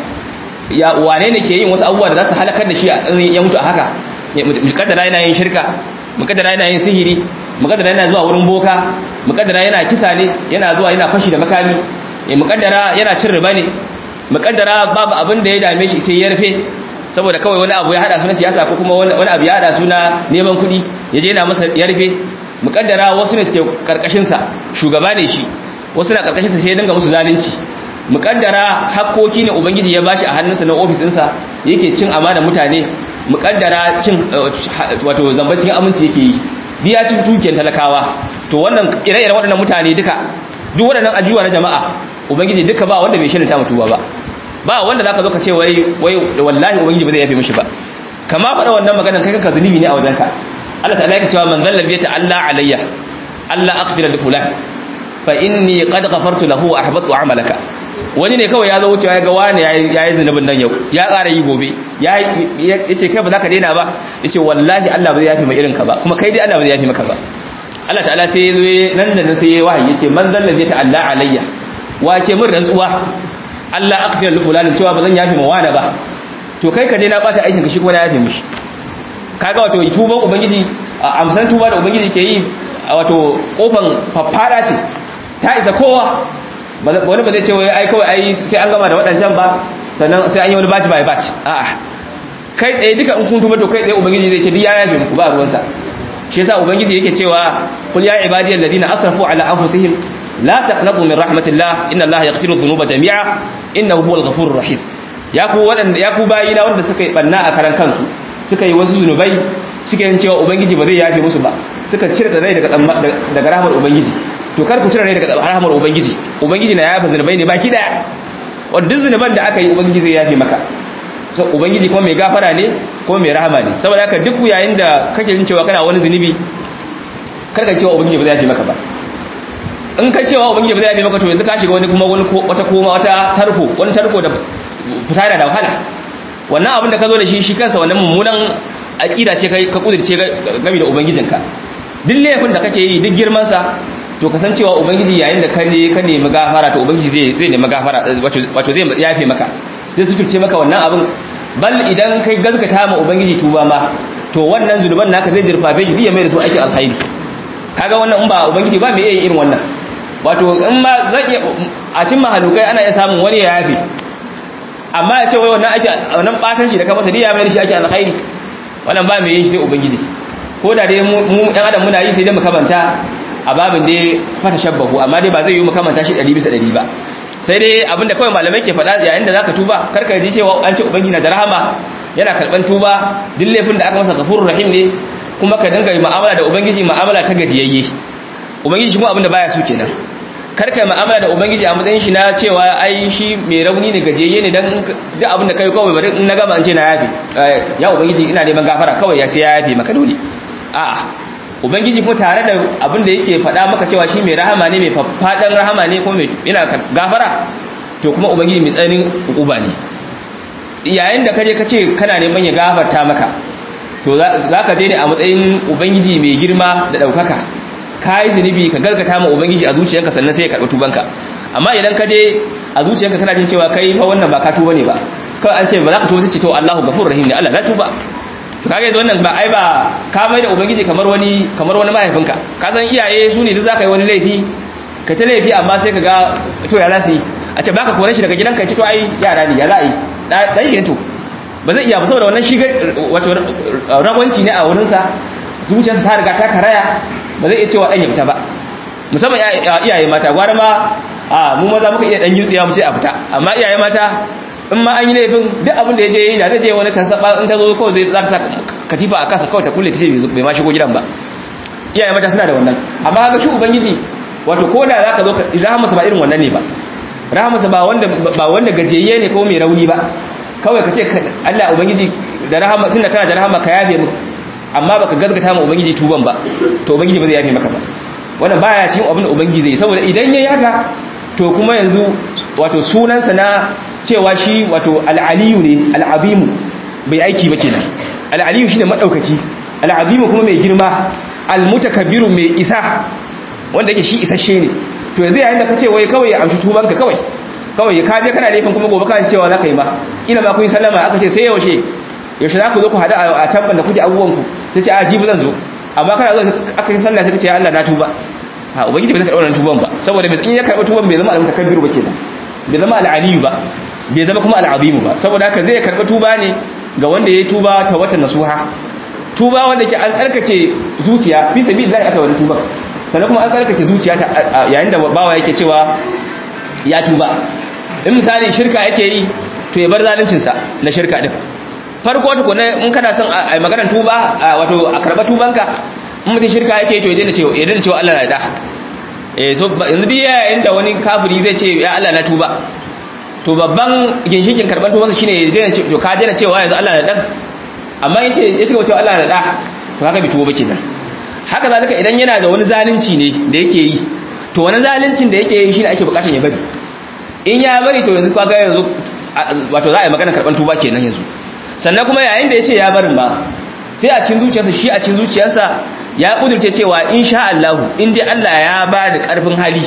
ya wane ne ke yin wasu abubuwa da za su halakar da shi ya mutu a haka mukaddara yana yin shirka mukaddara yana yin sihiri mukaddara yana zuwa wurin boka mukaddara yana kisa ne yana zuwa yana fashi da makami mukaddara yana cin riba ne mukaddara babu abin da ya dame shi sai ya rufe saboda kawai wani abu ya hada su na siyasa ko kuma wani abu ya hada su na neman kuɗi ya je yana masa ya rufe mukaddara wasu ne suke karkashin sa shugaba ne shi wasu na karkashin sa sai ya dinga musu zalunci mukaddara hakkoki ne ubangiji ya bashi a hannunsa na ofis ɗinsa yake cin amana mutane mukaddara cin wato zamba cikin aminci yake yi biya cin dukiyar talakawa to wannan ire-iren waɗannan mutane duka duk waɗannan ajuwa na jama'a ubangiji duka ba wanda bai shirin ta mutuwa ba ba wanda zaka zo ka ce wai wai wallahi ubangiji ba zai yafe mishi ba kama faɗa wannan maganar kai kanka zunubi ne a wajenka Allah ta'ala yake cewa man zalla bi Allah alayya Allah aghfira li fulan fa inni qad ghafartu lahu wa ahbattu amalaka wani ne kawai ya zo wucewa ya ga wani ya yi zunubin nan yau ya ƙara yi gobe ya ce kai ba za ka daina ba ya ce wallahi Allah ba zai yafi mai irin ka ba kuma kai dai Allah ba zai yafi maka ba Allah ta'ala sai ya zo nan da nan sai ya wahayi ya ce man zallan zai ta'alla alayya wa ke min rantsuwa Allah akfir li fulanin cewa ba zan yafi ma wani ba to kai ka je na bata aikin ka shi kuma na yafi mishi kaga wato tuban ubangiji amsan tuba da ubangiji ke yi wato kofan faffada ce ta isa kowa wani ba zai ce wai ai kawai ai sai an gama da waɗancan ba sannan sai an yi wani baci bai baci a'a kai tsaye duka in kun tuba to kai tsaye ubangiji zai ce duk ya yabe muku ba ruwansa shi yasa ubangiji yake cewa qul ya ibadiyal ladina asrafu ala anfusihim la taqnatu min rahmatillah inna allaha yaghfiru dhunuba jami'a innahu huwal ghafurur rahim ya ku waɗanda ya ku bayina wanda suka yi banna a karan kansu suka yi wasu zunubai suka yin cewa ubangiji ba zai yafe musu ba suka cire rai daga daga rahmar ubangiji to kar ku cire rai daga rahmar ubangiji ubangiji na yafa zunubai ne baki daya wanda zunuban da aka yi ubangiji zai yafe maka so ubangiji kuma mai gafara ne kuma mai rahama ne saboda haka duk yayin da kake jin cewa kana wani zunubi kar ka cewa ubangiji ba zai yafe maka ba in ka cewa ubangiji ba zai yafe maka to yanzu ka shiga wani kuma wani wata koma wata tarko wani tarko da fita da wahala wannan abin da ka zo da shi shi kansa wannan mummunan aqida ce kai ka kudirce game da ubangijinka duk laifin da kake yi duk girman sa to kasancewa ubangiji yayin da ka ne ka nemi gafara to ubangiji zai zai nemi gafara wato zai yafe maka zai suturce maka wannan abin bal idan kai gaskata ma ubangiji tuba ma to wannan zulban naka zai jirfafe shi ya mai da su aikin alkhairi kaga wannan in ba ubangiji ba me irin wannan wato in ma zan iya a cin mahalukai ana iya samun wani ya yafe amma ya ce wai wannan ake wannan batan shi da ka masa ya mai da shi ake alkhairi wannan ba mai yin shi sai ubangiji ko da dai mu ɗan adam muna yi sai dai mu kamanta a babin dai fata shabbahu amma dai ba zai yi mu kamanta shi 100 bisa 100 ba sai dai abinda kawai malamai ke faɗa yayin da zaka tuba karka ji cewa an ce ubangiji na da rahama yana karban tuba duk laifin da aka masa ghafurur rahim ne kuma ka dinga mu'amala da ubangiji mu'amala ta gajiyayye ubangiji kuma abinda baya so kenan karka mu'amala da ubangiji a matsayin shi na cewa ai shi mai rauni ne gajiyayye ne dan duk abin da kai kawai bari in na gama an ce na yafi ya ubangiji ina neman gafara kawai ya sai ya yafi maka dole a'a ubangiji kuma tare da abin da yake faɗa maka cewa shi mai rahama ne mai faɗan rahama ne kuma yana gafara to kuma ubangiji mai tsanin hukuba ne yayin da kaje kace kana neman ya gafarta maka to za ka je ne a matsayin ubangiji mai girma da ɗaukaka ka yi zunubi ka galgata ma ubangiji a zuciyarka sannan sai ya karɓi tubanka amma idan ka je a zuciyarka kana jin cewa kai fa wannan ba ka tuba ne ba kawai an ce ba za ka tuba sai ce to Allahu gafurur rahim ne Allah na tuba to kaga yanzu wannan ba ai ba ka mai da ubangiji kamar wani kamar wani mahaifinka ka san iyaye su ne duk zaka yi wani laifi ka ta laifi amma sai ka ga to ya za su yi a ce baka kore shi daga gidanka ce to ai yara ne ya za a yi dan shi to ba zai iya ba saboda wannan shi wato ragwanci ne a wurinsa zuciyarsa ta riga ta karaya ba zai iya cewa dan ya fita ba musamman iyaye mata gwara ma a mu maza muka iya dan yutsiya mu ce a fita amma iyaye mata in ma an yi laifin duk abin da ya je yi da zai je wani kan saba in ta zo kawai zai za ta sa katifa a kasa kawai ta kulle ta ce bai ma shigo gidan ba iyaye mata suna da wannan amma haka shi ubangiji wato ko da zaka zo rahamarsa ba irin wannan ne ba rahamarsa ba wanda ba wanda gajiyayye ne ko mai rauni ba kawai ka ce Allah ubangiji da rahama tunda kana da rahama ka yafe mu amma baka gazgata mu ubangiji tuban ba to ubangiji ba zai yafe maka ba wannan baya cikin abin da ubangiji zai saboda idan yayi haka to kuma yanzu wato sunansa na cewa shi wato al-aliyu ne al-azimu bai aiki ba kenan al-aliyu shine madaukaki al-azimu kuma mai girma al-mutakabbiru mai isa wanda yake shi isasshe ne to yanzu yayin da kace wai kawai ya amshi tubanka kawai kawai ka je kana laifin kuma gobe kana cewa zaka yi ma kila ma kun sallama aka ce sai yaushe yaushe za ku zo ku hada a tabban da kuke abubuwan ku sai ce a jibi zan zo amma kana zo aka yi sallah sai ka ce ya Allah na tuba ha ubangiji bai karɓa wannan tuban ba saboda bai in ya karɓa tuban bai zama al-mutakabbiru ba kenan bai zama al-aliyu ba bai zama kuma al-azimu ba saboda haka zai karɓa tuba ne ga wanda ya tuba ta watan nasuha tuba wanda ke an tsarkake zuciya fi sabilillah aka wani tuba sannan kuma an tsarkake zuciya yayin da bawa yake cewa ya tuba in misali shirka yake yi to ya bar zaluncinsa na shirka din farko tukuna in kana son a maganar tuba wato a karɓa tubanka in mutum shirka yake to ya daina cewa ya daina cewa Allah na da eh so yanzu duk yayin da wani kafiri zai ce ya Allah na tuba to babban ginshikin karɓar tubansa shine ya daina to ka daina cewa yanzu Allah na dan amma yace ya ce cewa Allah na da to haka bi tuba ba kenan haka zalika idan yana da wani zalunci ne da yake yi to wani zaluncin da yake yi shine ake bukatar ya bari in ya bari to yanzu kaga yanzu wato za a yi magana karban tuba kenan yanzu sannan kuma yayin da yace ya barin ba sai a cikin zuciyarsa shi a cikin zuciyarsa ya kudurce cewa insha Allah in dai Allah ya ba da karfin hali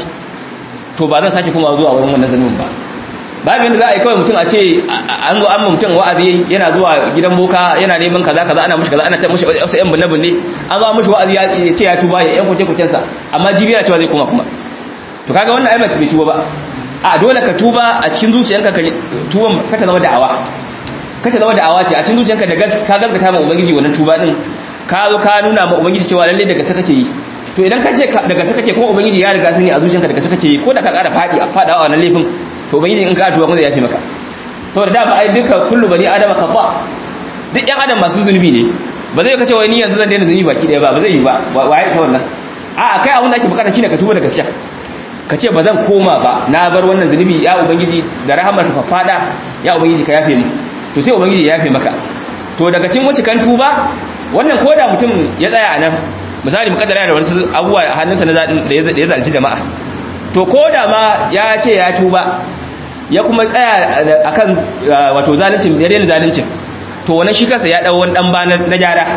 to ba zan sake kuma zuwa wurin wannan zanumin ba babu yadda za a yi kawai mutum a ce an zo an ma mutum wa'azi yana zuwa gidan boka yana neman kaza kaza ana mushi kaza ana ta mushi wasu yan bunne bunne an zo mushi wa'azi ya ce ya tuba ya yan kuce kucen sa amma jibi yana cewa zai koma kuma to kaga wannan ai ba bai tuba ba a dole ka tuba a cikin zuciyanka ka tuban ka ta zama da'awa ka ta zama da'awa ce a cikin zuciyanka da ka gaskata ma ubangiji wannan tuba din ka zo ka nuna ma ubangiji cewa lalle daga saka ke yi to idan ka ce daga saka ke kuma ubangiji ya riga sani a zuciyanka daga saka ke yi ko da ka ƙara fadi a fada a wannan laifin to ubangiji in ka tuba kuma zai yafi maka saboda da ba ai duka kullu bani adama khata duk yan adam masu zunubi ne ba zai kace wai ni yanzu zan daina zunubi baki daya ba ba zai yi ba waye ta wannan a kai abin da ake bukata shine ka tuba da gaskiya ka ce ba zan koma ba na bar wannan zunubi ya ubangiji da rahamar ka fada ya ubangiji ka yafe mu to sai ubangiji ya yafe maka to daga cikin wacce kan tuba wannan koda mutum ya tsaya a nan misali mukaddara da wasu abubuwa a hannunsa da ya zalci jama'a to koda ma ya ce ya tuba ya kuma tsaya akan wato zalincin ya daina zalincin to wannan shi kansa ya dau wani dan ba na gyara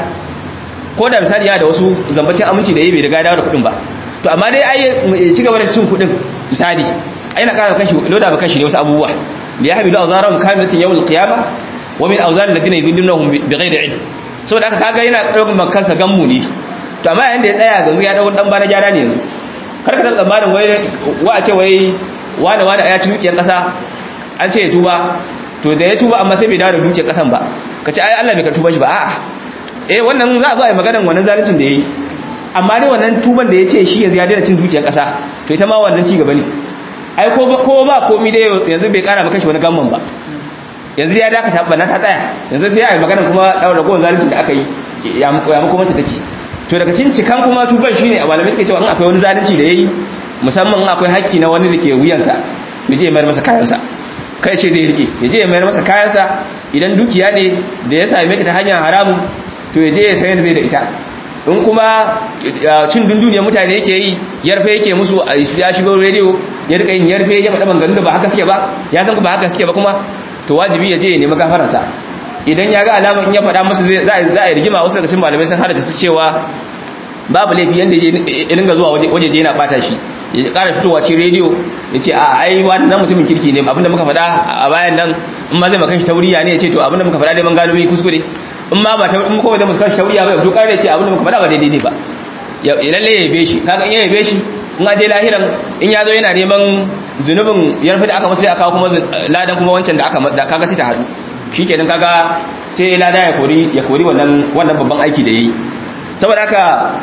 ko da misali ya da wasu zambacin aminci da yayi bai riga dawo da kudin ba to amma dai ai ci gaba da cin kudin misali ai na ƙara kashi loda ba kashi ne wasu abubuwa da ya habilu awzarum kamilatin yawmul qiyamah wa min awzar alladhina yudillunahum bighairi ilm saboda haka kaga yana daukar makansa gammu ne to amma yayin da ya tsaya ganzu ya dawo dan ba na gyara ne yanzu karka san tsammanin wai wa a ce wai wani wani ya ci dukiyar kasa an ce ya tuba to da ya tuba amma sai bai dawo da dukiyar kasan ba ka ce ai Allah bai ka tuba shi ba a'a eh wannan za a zo a yi maganar wannan zaluncin da yayi amma dai wannan tuban da ya ce shi yanzu ya daina cin dukiyar kasa to ita ma wannan ci gaba ne ai ko ko ba komai dai yanzu bai kara maka shi wani gamman ba yanzu ya dakata ba na ta tsaya yanzu sai a yi maganar kuma daura gowar zaluncin da aka yi ya muku mata take to daga cikin cikan kuma tuban shine a malamai suke cewa in akwai wani zalunci da yayi musamman in akwai haƙƙi na wani da ke wuyansa ya je ya mayar masa kayansa kai ce zai rike ya je ya mayar masa kayansa idan dukiya ne da ya same ta ta hanyar haramun to ya je ya sayar zai da ita in kuma cin dunduniyar mutane yake yi yarfe yake musu ya shigo rediyo ya rika yin yarfe ya faɗa manganin da ba haka suke ba ya san ba haka suke ba kuma to wajibi ya je ya nemi gafaransa idan ya ga alamar in ya faɗa musu za a yi rigima wasu daga cikin malamai sun hada su cewa babu laifi yanda ya dinga zuwa waje je yana bata shi ya ƙara fitowa cikin rediyo ya ce a ai wannan mutumin kirki ne abinda muka faɗa a bayan nan in ma zai makan shi tauriya ne ya ce to abinda muka faɗa dai man gano mai kuskure in ma ba ta in kuma da muska shauriya ba to kare ce abin da muka faɗa ba daidai ne ba ya lalle ya yabe shi kaga in ya yabe shi in aje lahiran in ya zo yana neman zunubin yarfi da aka masa sai aka kuma ladan kuma wancan da aka da kaga sai ta hadu shikenan kaga sai lada ya kori ya kori wannan wannan babban aiki da yayi saboda haka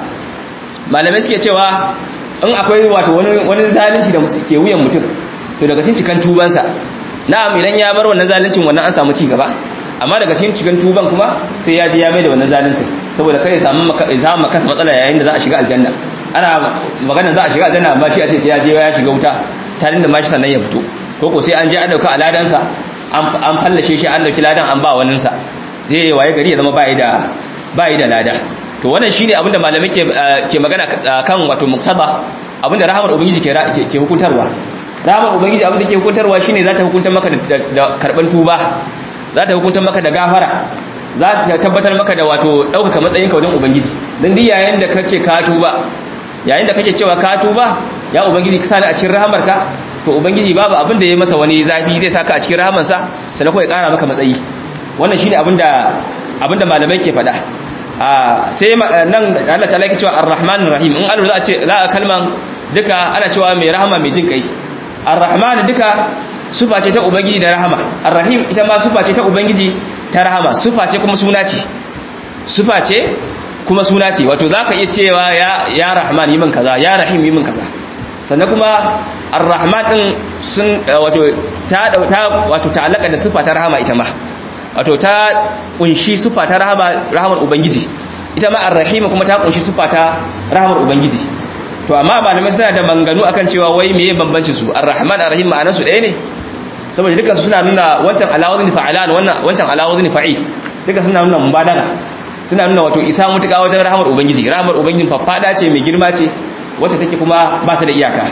malamai suke cewa in akwai wato wani wani zalunci da ke wuyan mutum to daga cikin cikan tubansa na'am idan ya bar wannan zaluncin wannan an samu ci gaba amma daga cikin cikan tuban kuma sai ya ji ya mai da wannan zaluncin saboda kai ya samu ya samu kansa matsala yayin da za a shiga aljanna ana magana za a shiga aljanna amma shi a ce sai ya je ya shiga wuta tarin da mashi sannan ya fito ko ko sai an je an dauka aladansa an fallashe shi an dauki ladan an ba wannan sa sai waye gari ya zama bai da bai da lada to wannan shine abinda malamai ke ke magana kan wato muktaba abinda rahamar ubangiji ke ke hukuntarwa rahamar ubangiji abinda ke hukuntarwa shine za ta hukunta maka da karban tuba za ta hukunta maka da gafara za ta tabbatar maka da wato ɗaukaka matsayin ka wajen ubangiji don duk yayin da kace ka tuba yayin da kake cewa ka tuba ya ubangiji ka sani a cikin rahamarka to ubangiji babu abin da ya masa wani zafi zai saka a cikin rahamarsa sannan kuma ya ƙara maka matsayi wannan shine abin da abin da malamai ke faɗa a sai nan Allah ta yake cewa ar-rahman rahim in Allah za a ce za a kalman duka ana cewa mai rahama mai jin kai ar-rahman duka sufa ce ta ubangiji da rahama ar-rahim ita ma sufa ce ta ubangiji ta rahama sufa ce kuma suna ce sufa ce kuma suna ce wato zaka iya cewa ya ya rahman yi min kaza ya rahim yi min kaza sannan kuma ar-rahman din sun wato ta ta wato ta'allaka da sufa ta rahama ita ma wato ta kunshi sufa ta rahama rahamar ubangiji ita ma ar-rahim kuma ta kunshi sufa ta rahamar ubangiji to amma malamai suna da manganu akan cewa wai meye bambanci su ar-rahman ar-rahim ma'anarsu ɗaya ne saboda dukkan suna nuna wancan alawazin fa'alan wannan wancan alawazin fa'il duka suna nuna mubalaga suna nuna wato isa mutuka wajen rahamar ubangiji rahamar ubangiji faffada ce mai girma ce wacce take kuma ba ta da iyaka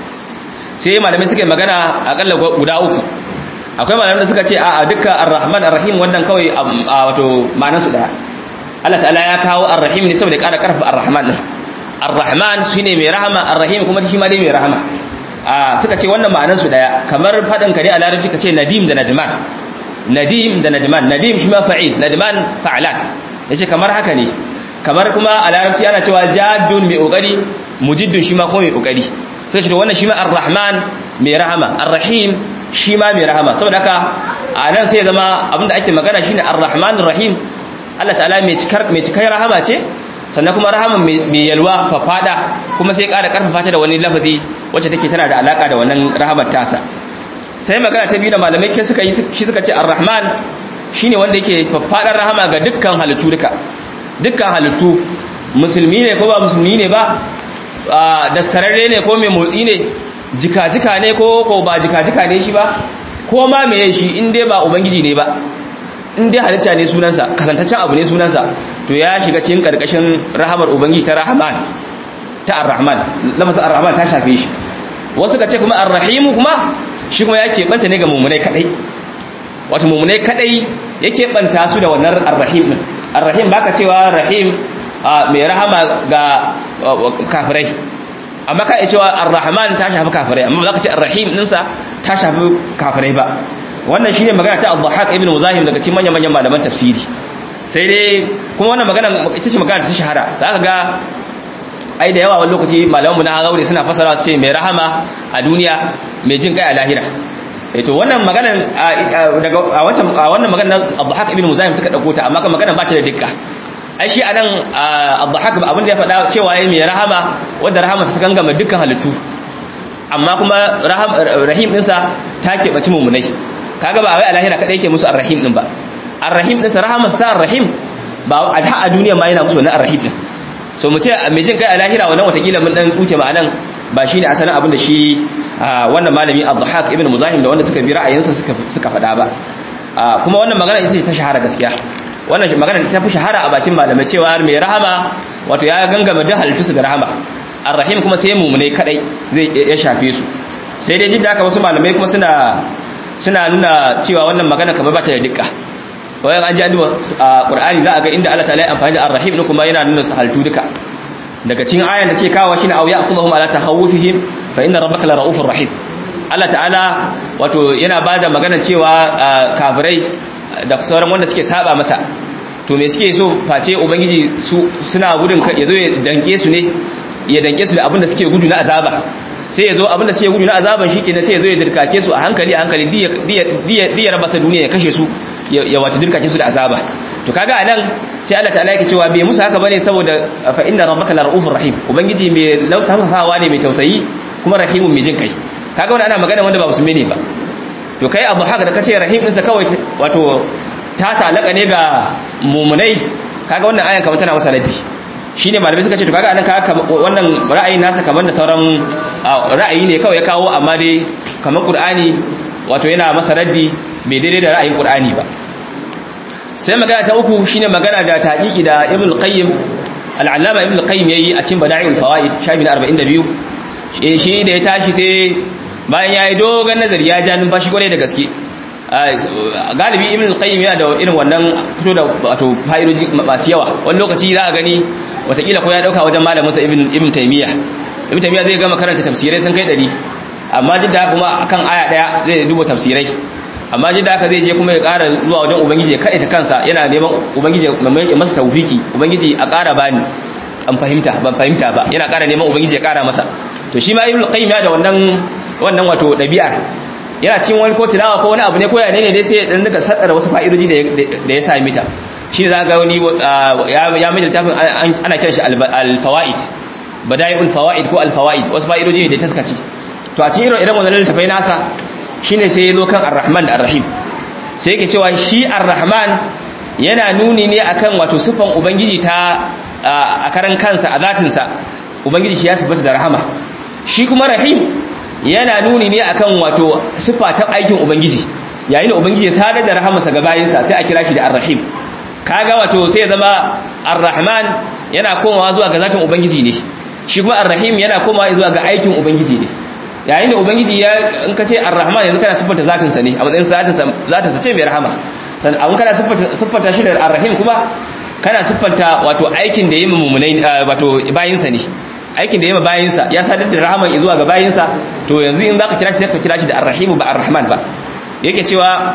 sai malamai suka yi magana akalla guda uku akwai malamai da suka ce a dukkan ar-rahman ar-rahim wannan kawai wato ma'anar su daya Allah ta'ala ya kawo ar-rahim ne saboda ƙara karfafa ar-rahman din ar-rahman shine mai rahama ar-rahim kuma shi ma dai mai rahama suka ce wannan ma'anarsu daya kamar faɗin ka ne a larabci ka ce nadim da najman nadim da najman nadim shi ma fa'il najman fa'alan yace kamar haka ne kamar kuma a larabci ana cewa jaddun mai kokari mujiddun shi ma kuma mai kokari sai ce wannan shi ma ar-rahman mai rahama ar-rahim shi ma mai rahama saboda haka a nan sai zama abinda ake magana shine ar-rahmanir rahim Allah ta'ala mai cikar mai cikar rahama ce sannan kuma rahaman mai yalwa fafada kuma sai ƙara ƙarfafa ta da wani lafazi wacce take tana da alaka da wannan rahamar tasa sai magana ta biyu da malamai ke suka yi shi suka ce ar-rahman shine wanda yake faffadar rahama ga dukkan halittu duka dukkan halittu musulmi ne ko ba musulmi ne ba daskararre ne ko mai motsi ne jika-jika ne ko ko ba jika-jika ne shi ba ko ma meye shi in dai ba ubangiji ne ba in dai halitta ne sunansa kasantaccen abu ne sunansa to ya shiga cikin karkashin rahamar ubangiji ta rahman ta ar-rahman lafazin ar-rahman ta shafe shi wasu ka ce kuma ar-rahim kuma shi kuma yake banta ne ga mummunai kadai wato mummunai kadai yake banta su da wannan ar-rahim din ar-rahim baka cewa rahim mai rahama ga kafirai amma ka iya cewa ar-rahman ta shafi kafirai amma ba za ka ce ar-rahim dinsa ta shafi kafirai ba wannan shine magana ta Abdulhaq ibn Muzahim daga cikin manyan manyan malaman tafsiri sai dai kuma wannan magana ita ce magana ta shahara zaka ga ai da yawa wani lokaci malamanmu na gauri suna fasara su ce mai rahama a duniya mai jin kai a lahira eh to wannan magana daga a wancan a wannan magana Abdulhaq ibn Muzahim suka dauko ta amma kan magana ba ta da dukka ai shi anan Abdulhaq abin da ya faɗa cewa yayi mai rahama wanda rahama ta gangama dukkan halittu amma kuma rahim ɗinsa ta keɓaci mummunai kaga ba wai a lahira kadai yake musu arrahim din ba arrahim din rahama sa arrahim ba a a duniya ma yana musu wannan arrahim din so mu ce mai jin kai a lahira wannan watakila mun dan tsuke ma'anan ba shine asalin abin da shi wannan malami Abdulhaq ibn Muzahim da wanda suka bi ra'ayinsa suka suka faɗa ba kuma wannan magana ita ce ta shahara gaskiya wannan magana ta fi shahara a bakin malamai cewa mai rahama wato ya gangama da halittu su ga rahama arrahim kuma sai mumune kadai zai ya shafe su sai dai jidda haka wasu malamai kuma suna suna nuna cewa wannan magana kamar ba ta da dukka wayan an ji an a qur'ani za a ga inda Allah ta'ala ya amfani da ar-rahim ne kuma yana nuna haltu duka daga cikin ayan da suke kawo shine aw ya'khudhuhum ala takhawufihim fa inna rabbaka la ra'ufur rahim Allah ta'ala wato yana bada magana cewa kafirai da sauran wanda suke saba masa to me suke so face ubangiji su suna gudun ya zo ya danke su ne ya danke su da abin da suke gudu na azaba sai ya zo abin da suke gudu na azaban shi kenan sai ya zo ya dirkake su a hankali a hankali diya raba sa duniya ya kashe su ya wata dirkake su da azaba to kaga anan sai Allah ta'ala yake cewa bai musu haka bane saboda fa inna rabbaka larufur rahim ubangiji mai lautasawa ne mai tausayi kuma rahimun mai jin kai kaga wannan ana magana wanda ba musulmi ne ba to kai abu haka da kace rahim ɗinsa kawai wato ta talaka ne ga mumunai kaga wannan ayan kamar tana masa raddi shine malamai suka ce to kaga anan kaga wannan ra'ayin nasa kamar da sauran ra'ayi ne kawai ya kawo amma dai kamar qur'ani wato yana masa raddi bai daidai da ra'ayin qur'ani ba sai magana ta uku shine magana da taqiqi da ibn qayyim al-allama ibn qayyim yayi a cikin bada'iul fawaid shafi na 42 shi da ya tashi sai bayan yayi dogon nazari ya ja numfashi kwarai da gaske galibi ibn qayyim yana da irin wannan fito da wato fa'idoji masu yawa wani lokaci za a gani watakila ko ya dauka wajen malamin sa ibn ibn taymiya ibn taymiya zai gama karanta tafsirai sun kai 100 amma duk da kuma akan aya daya zai duba tafsirai amma duk da haka zai je kuma ya ƙara zuwa wajen ubangiji ya kaɗe ta kansa yana neman ubangiji ya masa tawfiki ubangiji a ƙara bani an fahimta ban fahimta ba yana ƙara neman ubangiji ya ƙara masa to shi ma ibn qayyim ya da wannan wannan wato ɗabi'ar yana cin wani ko tilawa ko wani abu ne ko ya ne dai sai dan daga sadara wasu fa'idoji da ya sami ta shi za ga wani ya mai littafin ana kiran shi al-fawaid bada'iul fawaid ko al-fawaid wasu fa'idoji ne da taskaci to a cikin irin wannan littafai nasa shine sai ya zo kan ar-rahman da ar-rahim sai yake cewa shi ar-rahman yana nuni ne akan wato sifan ubangiji ta a karan kansa a zatinsa ubangiji shi ya sifata da rahama shi kuma rahim yana nuni ne akan wato sifa ta aikin ubangiji yayin da ubangiji ya sadar da rahamarsa ga bayinsa sai a kira shi da ar-rahim kaga wato sai ya zama ar-rahman yana komawa zuwa ga zatin ubangiji ne shi kuma ar-rahim yana komawa zuwa ga aikin ubangiji ne yayin da ubangiji ya in ka ce ar-rahman yanzu kana siffanta zatin sa ne a matsayin zatin sa zatin sa ce mai rahama sannan abun kana siffanta siffanta shi da ar-rahim kuma kana siffanta wato aikin da yayi mummunai wato bayinsa ne aikin da yayi bayinsa ya sadar da rahaman zuwa ga bayinsa to yanzu in zaka kira shi sai ka kira shi da ar-rahim ba ar-rahman ba yake cewa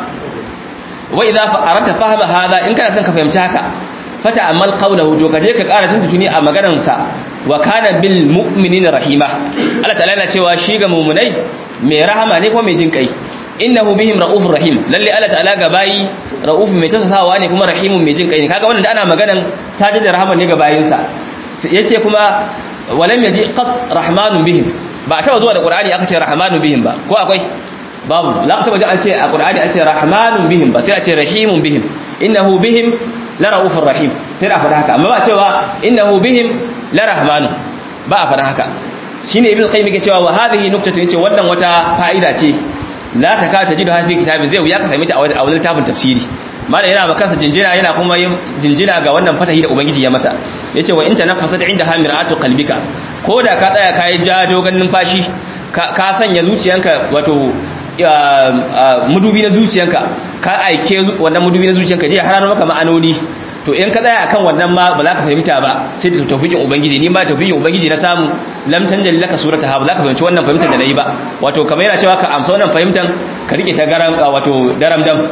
wa idza arata fahma hada in kana son ka fahimci haka fata amal qawluhu to kaje ka ƙara tuntuni a maganar sa wa kana bil mu'minina rahima Allah ta'ala yana cewa shi ga mu'minai mai rahama ne ko mai jin kai innahu bihim raufur rahim lalle Allah ta'ala ga bayi rauf mai tasasawa ne kuma rahimun mai jin kai ne kaga wannan da ana maganan sadar da rahama ne ga bayinsa yace kuma walam yaji qat rahmanun bihim ba a taba zuwa da qur'ani aka ce rahmanun bihim ba ko akwai babu la ka taba ji an ce a qur'ani an ce rahmanun bihim ba sai a ce rahimun bihim innahu bihim la raufur rahim sai da faɗa haka amma ba cewa innahu bihim la rahmanu ba a faɗa haka shine ibn qayyim yake cewa wa hadhihi nuqtatu yace wannan wata fa'ida ce la ta ka ta ji da hafi kitabin zai wuya ka same ta a wajen littafin tafsiri malam yana ba kansa jinjina yana kuma yin jinjina ga wannan fatahi da ubangiji ya masa yace wa in tanaffasat inda hamiratu qalbika ko da ka tsaya kai ja dogon numfashi ka sanya zuciyanka wato mudubi na zuciyanka ka aike wannan mudubi na zuciyanka je hararo maka ma'anoni to in ka tsaya akan wannan ma ba za ka fahimta ba sai da tawfiqin ubangiji ni ma tawfiqin ubangiji na samu lam tanjali laka surata ha ba za ka fahimci wannan fahimtar da nayi ba wato kamar yana cewa ka amsa wannan fahimtar ka rike ta garam wato daram dam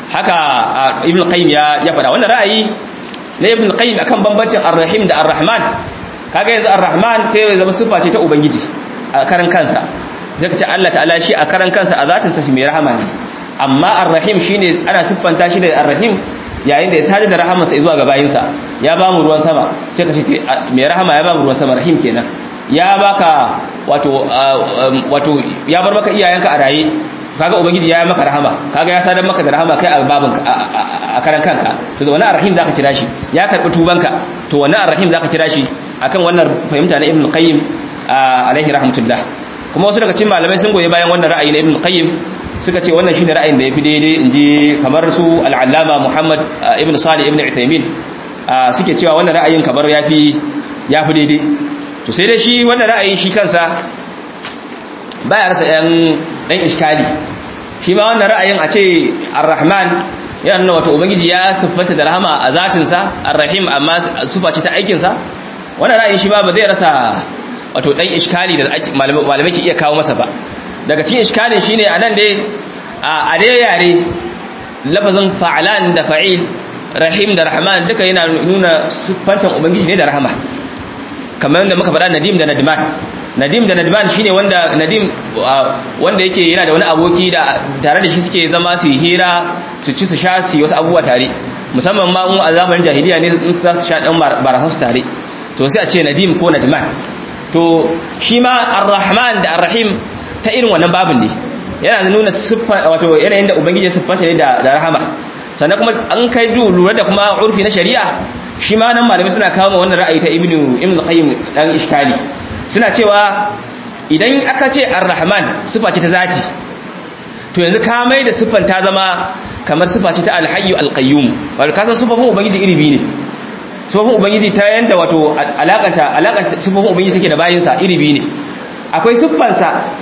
haka ibn qayyim ya ya fada wannan ra'ayi na ibn qayyim akan bambancin ar-rahim da ar-rahman kaga yanzu ar-rahman sai ya zama sifa ce ta ubangiji a karan kansa zai ce Allah ta'ala shi a karan kansa a zatin sa shi mai rahama ne amma ar-rahim shine ana siffanta shi da ar-rahim yayin da ya sadar da rahamarsa zuwa ga bayinsa ya ba mu ruwan sama sai ka ce mai rahama ya ba mu ruwan sama rahim kenan ya baka wato wato ya bar maka iyayenka a raye kaga ubangiji ya yi maka rahama kaga ya sadar maka da rahama kai a babin a karan kanka to wannan arrahim zaka kira shi ya karbi tubanka to wannan arrahim zaka kira shi akan wannan fahimta na ibn qayyim alaihi rahmatullah kuma wasu daga cikin malamai sun goyi bayan wannan ra'ayi na ibn qayyim suka ce wannan shine ra'ayin da yafi daidai inji kamar su al-allama muhammad ibn salih ibn utaymin suke cewa wannan ra'ayin kamar yafi yafi daidai to sai dai shi wannan ra'ayin shi kansa baya rasa yan dan iskali shi ma wannan ra'ayin a ce ar-rahman yana nuna wato ubangiji ya siffanta da rahama a zatinsa ar-rahim amma sufa ce ta aikinsa wannan ra'ayin shi ma ba zai rasa wato dan iskali da malamai ke iya kawo masa ba daga cikin iskalin shine anan dai a dai yare lafazin fa'alan da fa'il rahim da rahman duka yana nuna siffantan ubangiji ne da rahama kamar yadda muka faɗa nadim da nadman nadim da nadman shine wanda nadim wanda yake yana da wani aboki da tare da shi suke zama su hira su ci su sha su yi wasu abubuwa tare musamman ma in a zamanin jahiliya ne in za su sha dan barasa su tare to sai a ce nadim ko nadman to shi ma ar-rahman da ar-rahim ta irin wannan babin ne yana nuna siffa wato yanayin da ubangiji ya siffanta ne da rahama sannan kuma an kai du lura da kuma urfi na shari'a shi ma nan malamai suna kawo wannan ra'ayi ta ibnu ibnu qayyim dan iskali suna cewa idan aka ce ar-rahman siffa ce ta zati to yanzu ka mai da siffan ta zama kamar siffa ce ta al-hayyu al-qayyum wato kasan siffofin ubangiji iri biyu ne siffofin ubangiji ta yanda wato alakanta alakanta siffofin ubangiji take da bayinsa iri biyu ne akwai siffansa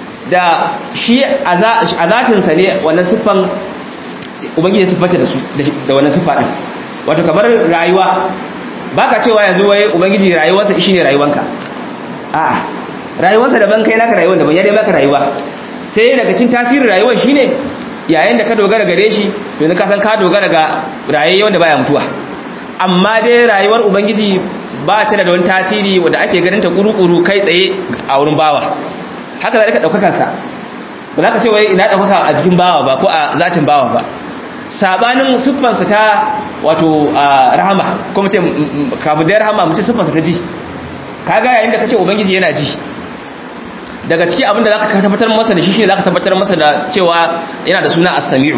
da shi a zatinsa ne wannan siffan ubangiji siffanta da su da wannan siffa din wato kamar rayuwa baka cewa yanzu wai ubangiji rayuwarsa shine rayuwanka a'a rayuwarsa daban kai naka rayuwar daban ya dai baka rayuwa sai daga cikin tasirin rayuwar shine yayin da ka dogara gare shi to ne ka san ka dogara ga rayuwar wanda baya mutuwa amma dai rayuwar ubangiji ba ta da wani tasiri wanda ake ganin ta kuru-kuru kai tsaye a wurin bawa haka zalika daukakar sa ba za ka ce wai ina daukaka a jikin bawa ba ko a zatin bawa ba sabanin siffansa ta wato rahama ko mace kafin da rahama mace siffansa ta ji kaga yayin da kace ubangiji yana ji daga ciki abinda zaka tabbatar masa da shi shine zaka tabbatar masa da cewa yana da suna as-sami'u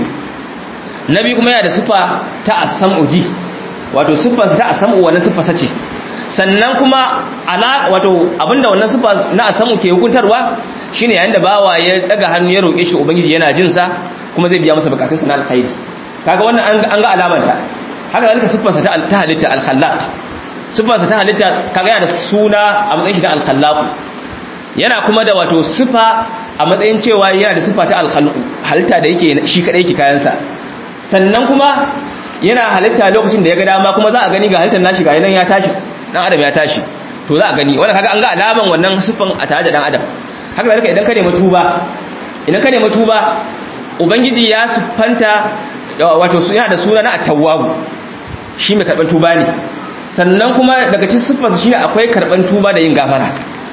nabi kuma yana da siffa ta as-sam'u ji wato siffarsa ta as-sam'u wannan siffarsa ce sannan kuma ala wato abinda wannan siffa na as-sam'u ke hukuntarwa shine yayin da bawa ya daga hannu ya roke shi ubangiji yana jin sa kuma zai biya masa bukatunsa na alkhairi kaga wannan an ga alamanta haka zalika siffarsa ta ta halitta al-khallaq siffarsa ta halitta kaga yana da suna a matsayin shi na al-khallaq yana kuma da wato sifa a matsayin cewa yana da sifa ta al-khalq halitta da yake shi kadai yake kayansa sannan kuma yana halitta lokacin da ya ga dama kuma za a gani ga halittar nashi ga nan ya tashi dan adam ya tashi to za a gani wannan kaga an ga alaman wannan sifan a tare da dan adam haka zalika idan ka nemi tuba idan ka nemi tuba ubangiji ya siffanta wato yana da suna na at-tawwab shi mai karban tuba ne sannan kuma daga cikin siffarsa shine akwai karban tuba da yin gafara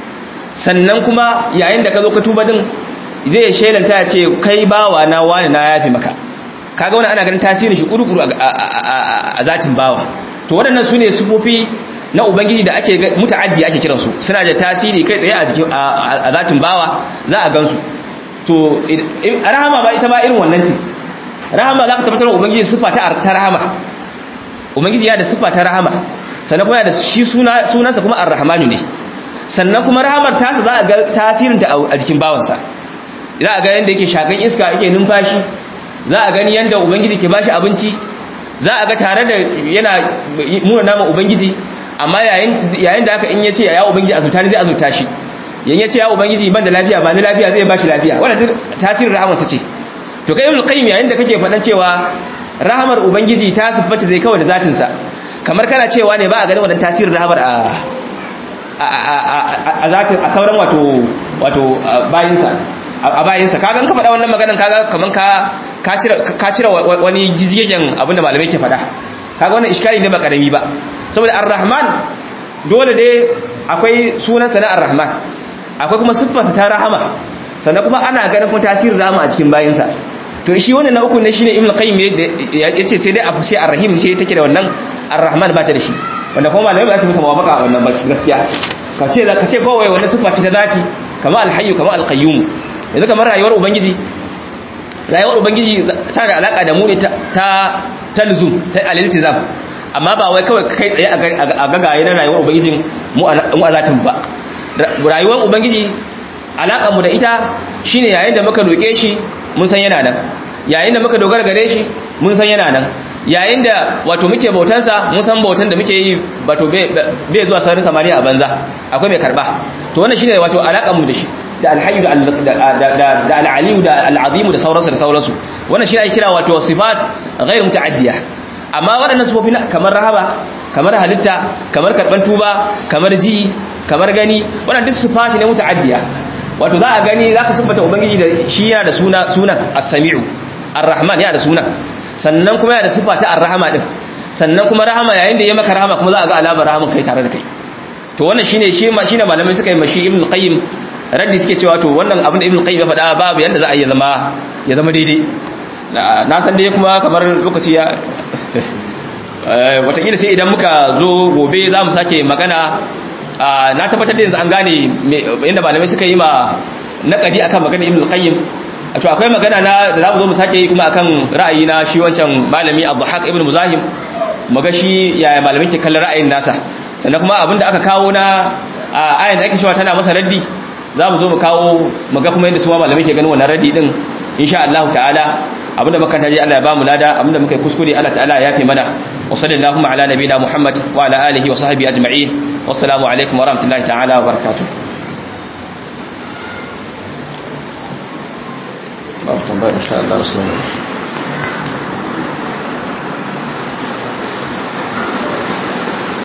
sannan kuma yayin da ka zo ka tuba din zai shelanta ya ce kai bawa na wani na yafi maka kaga wani ana ganin tasirin shi kurukuru a zatin bawa to waɗannan su ne sufofi na ubangiji da ake muta'addi ake kiransu suna da tasiri kai tsaye a jikin a zatin bawa za a gansu to rahama ba ita ba irin wannan ce rahama za ka tabbatar da ubangiji sifa ta rahama ubangiji ya da sifa ta rahama sannan kuma ya da shi sunansa kuma ar-rahmanu ne sannan kuma rahamar tasa za a ga tasirinta a jikin bawansa za a ga yadda yake shakan iska yake numfashi za a gani yadda ubangiji ke bashi abinci za a ga tare da yana muna nama ubangiji amma yayin da aka in yace ya ubangiji azurta ne zai azurta shi yan yace ya ubangiji ban da lafiya ba ni lafiya zai bashi lafiya wannan duk tasirin rahamarsa ce to kai ibn qayyim yayin da kake faɗan cewa rahamar ubangiji ta siffata zai kawai da zatin sa kamar kana cewa ne ba a ganin wannan tasirin rahamar a a zatin a sauran wato wato bayinsa a bayinsa kaga ka faɗa wannan maganan kaga kaman ka ka cire ka cire wani jijiyen abinda malamai ke faɗa kaga wannan iskali ne ba karami ba saboda ar-rahman dole dai akwai sunansa na ar-rahman akwai kuma siffarsa ta rahama sannan kuma ana ganin kuma tasirin rahama a cikin bayinsa to shi wannan na uku ne shine ibnu qayyim yace sai dai a fice ar-rahim sai take da wannan ar-rahman ba ta da shi wanda kuma malamai ba su musa mawafaka wannan ba gaskiya ka ce ka ce kawai wannan siffa ce ta zati kama al-hayyu kama al-qayyum yanzu kamar rayuwar ubangiji rayuwar ubangiji ta da alaka da mu ne ta ta luzum ta al-iltizam amma ba wai kawai kai tsaye a gagaye na rayuwar ubangijin mu a zatin ba rayuwar ubangiji alaƙar mu da ita shine yayin da muka roƙe shi mun san yana nan yayin da muka dogara gare shi mun san yana nan yayin da wato muke bautansa mun san bautan da muke yi wato bai zuwa saurin samaniya a banza akwai mai karba to wannan shine wato alaƙar mu da shi da alhayyu da al'aliyu da al'azimu da sauransu da sauransu wannan shi ake kira wato sifat ghairu muta'addiya amma waɗannan sifofi kamar rahama kamar halitta kamar karban tuba kamar ji kamar gani wannan duk sifati ne muta'addiya wato za a gani za ka siffata ubangiji da shi yana da suna sunan as-sami'u ar-rahman yana da sunan sannan kuma yana da sifa ta ar-rahama din sannan kuma rahama yayin da ya maka rahama kuma za a ga alamar rahaman kai tare da kai to wannan shine shi shine malamai suka yi mashi ibn qayyim raddi suke cewa to wannan abin da ibn qayyim ya faɗa babu yanda za a yi zama ya zama daidai na san dai kuma kamar lokaci ya watakila sai idan muka zo gobe za mu sake magana na tabbatar da yanzu an gane inda malamai suka yi ma naƙadi akan magana ibn qayyim to akwai magana na da za mu zo mu sake yi kuma akan ra'ayi na shi wancan malami abduhaq ibn muzahim maga shi yaya malamai ke kallon ra'ayin nasa sannan kuma abinda aka kawo na ayan da ake cewa tana masa raddi za mu zo mu kawo maga kuma yadda su malamai ke ganin wannan raddi din insha Allah ta'ala abinda muka taji Allah ya bamu lada abinda muka yi kuskure Allah ta'ala ya yafe mana wa sallallahu ala nabiyina Muhammad wa ala alihi wa sahbihi ajma'in wassalamu alaikum wa rahmatullahi ta'ala wa barakatuh babu tambaya insha Allah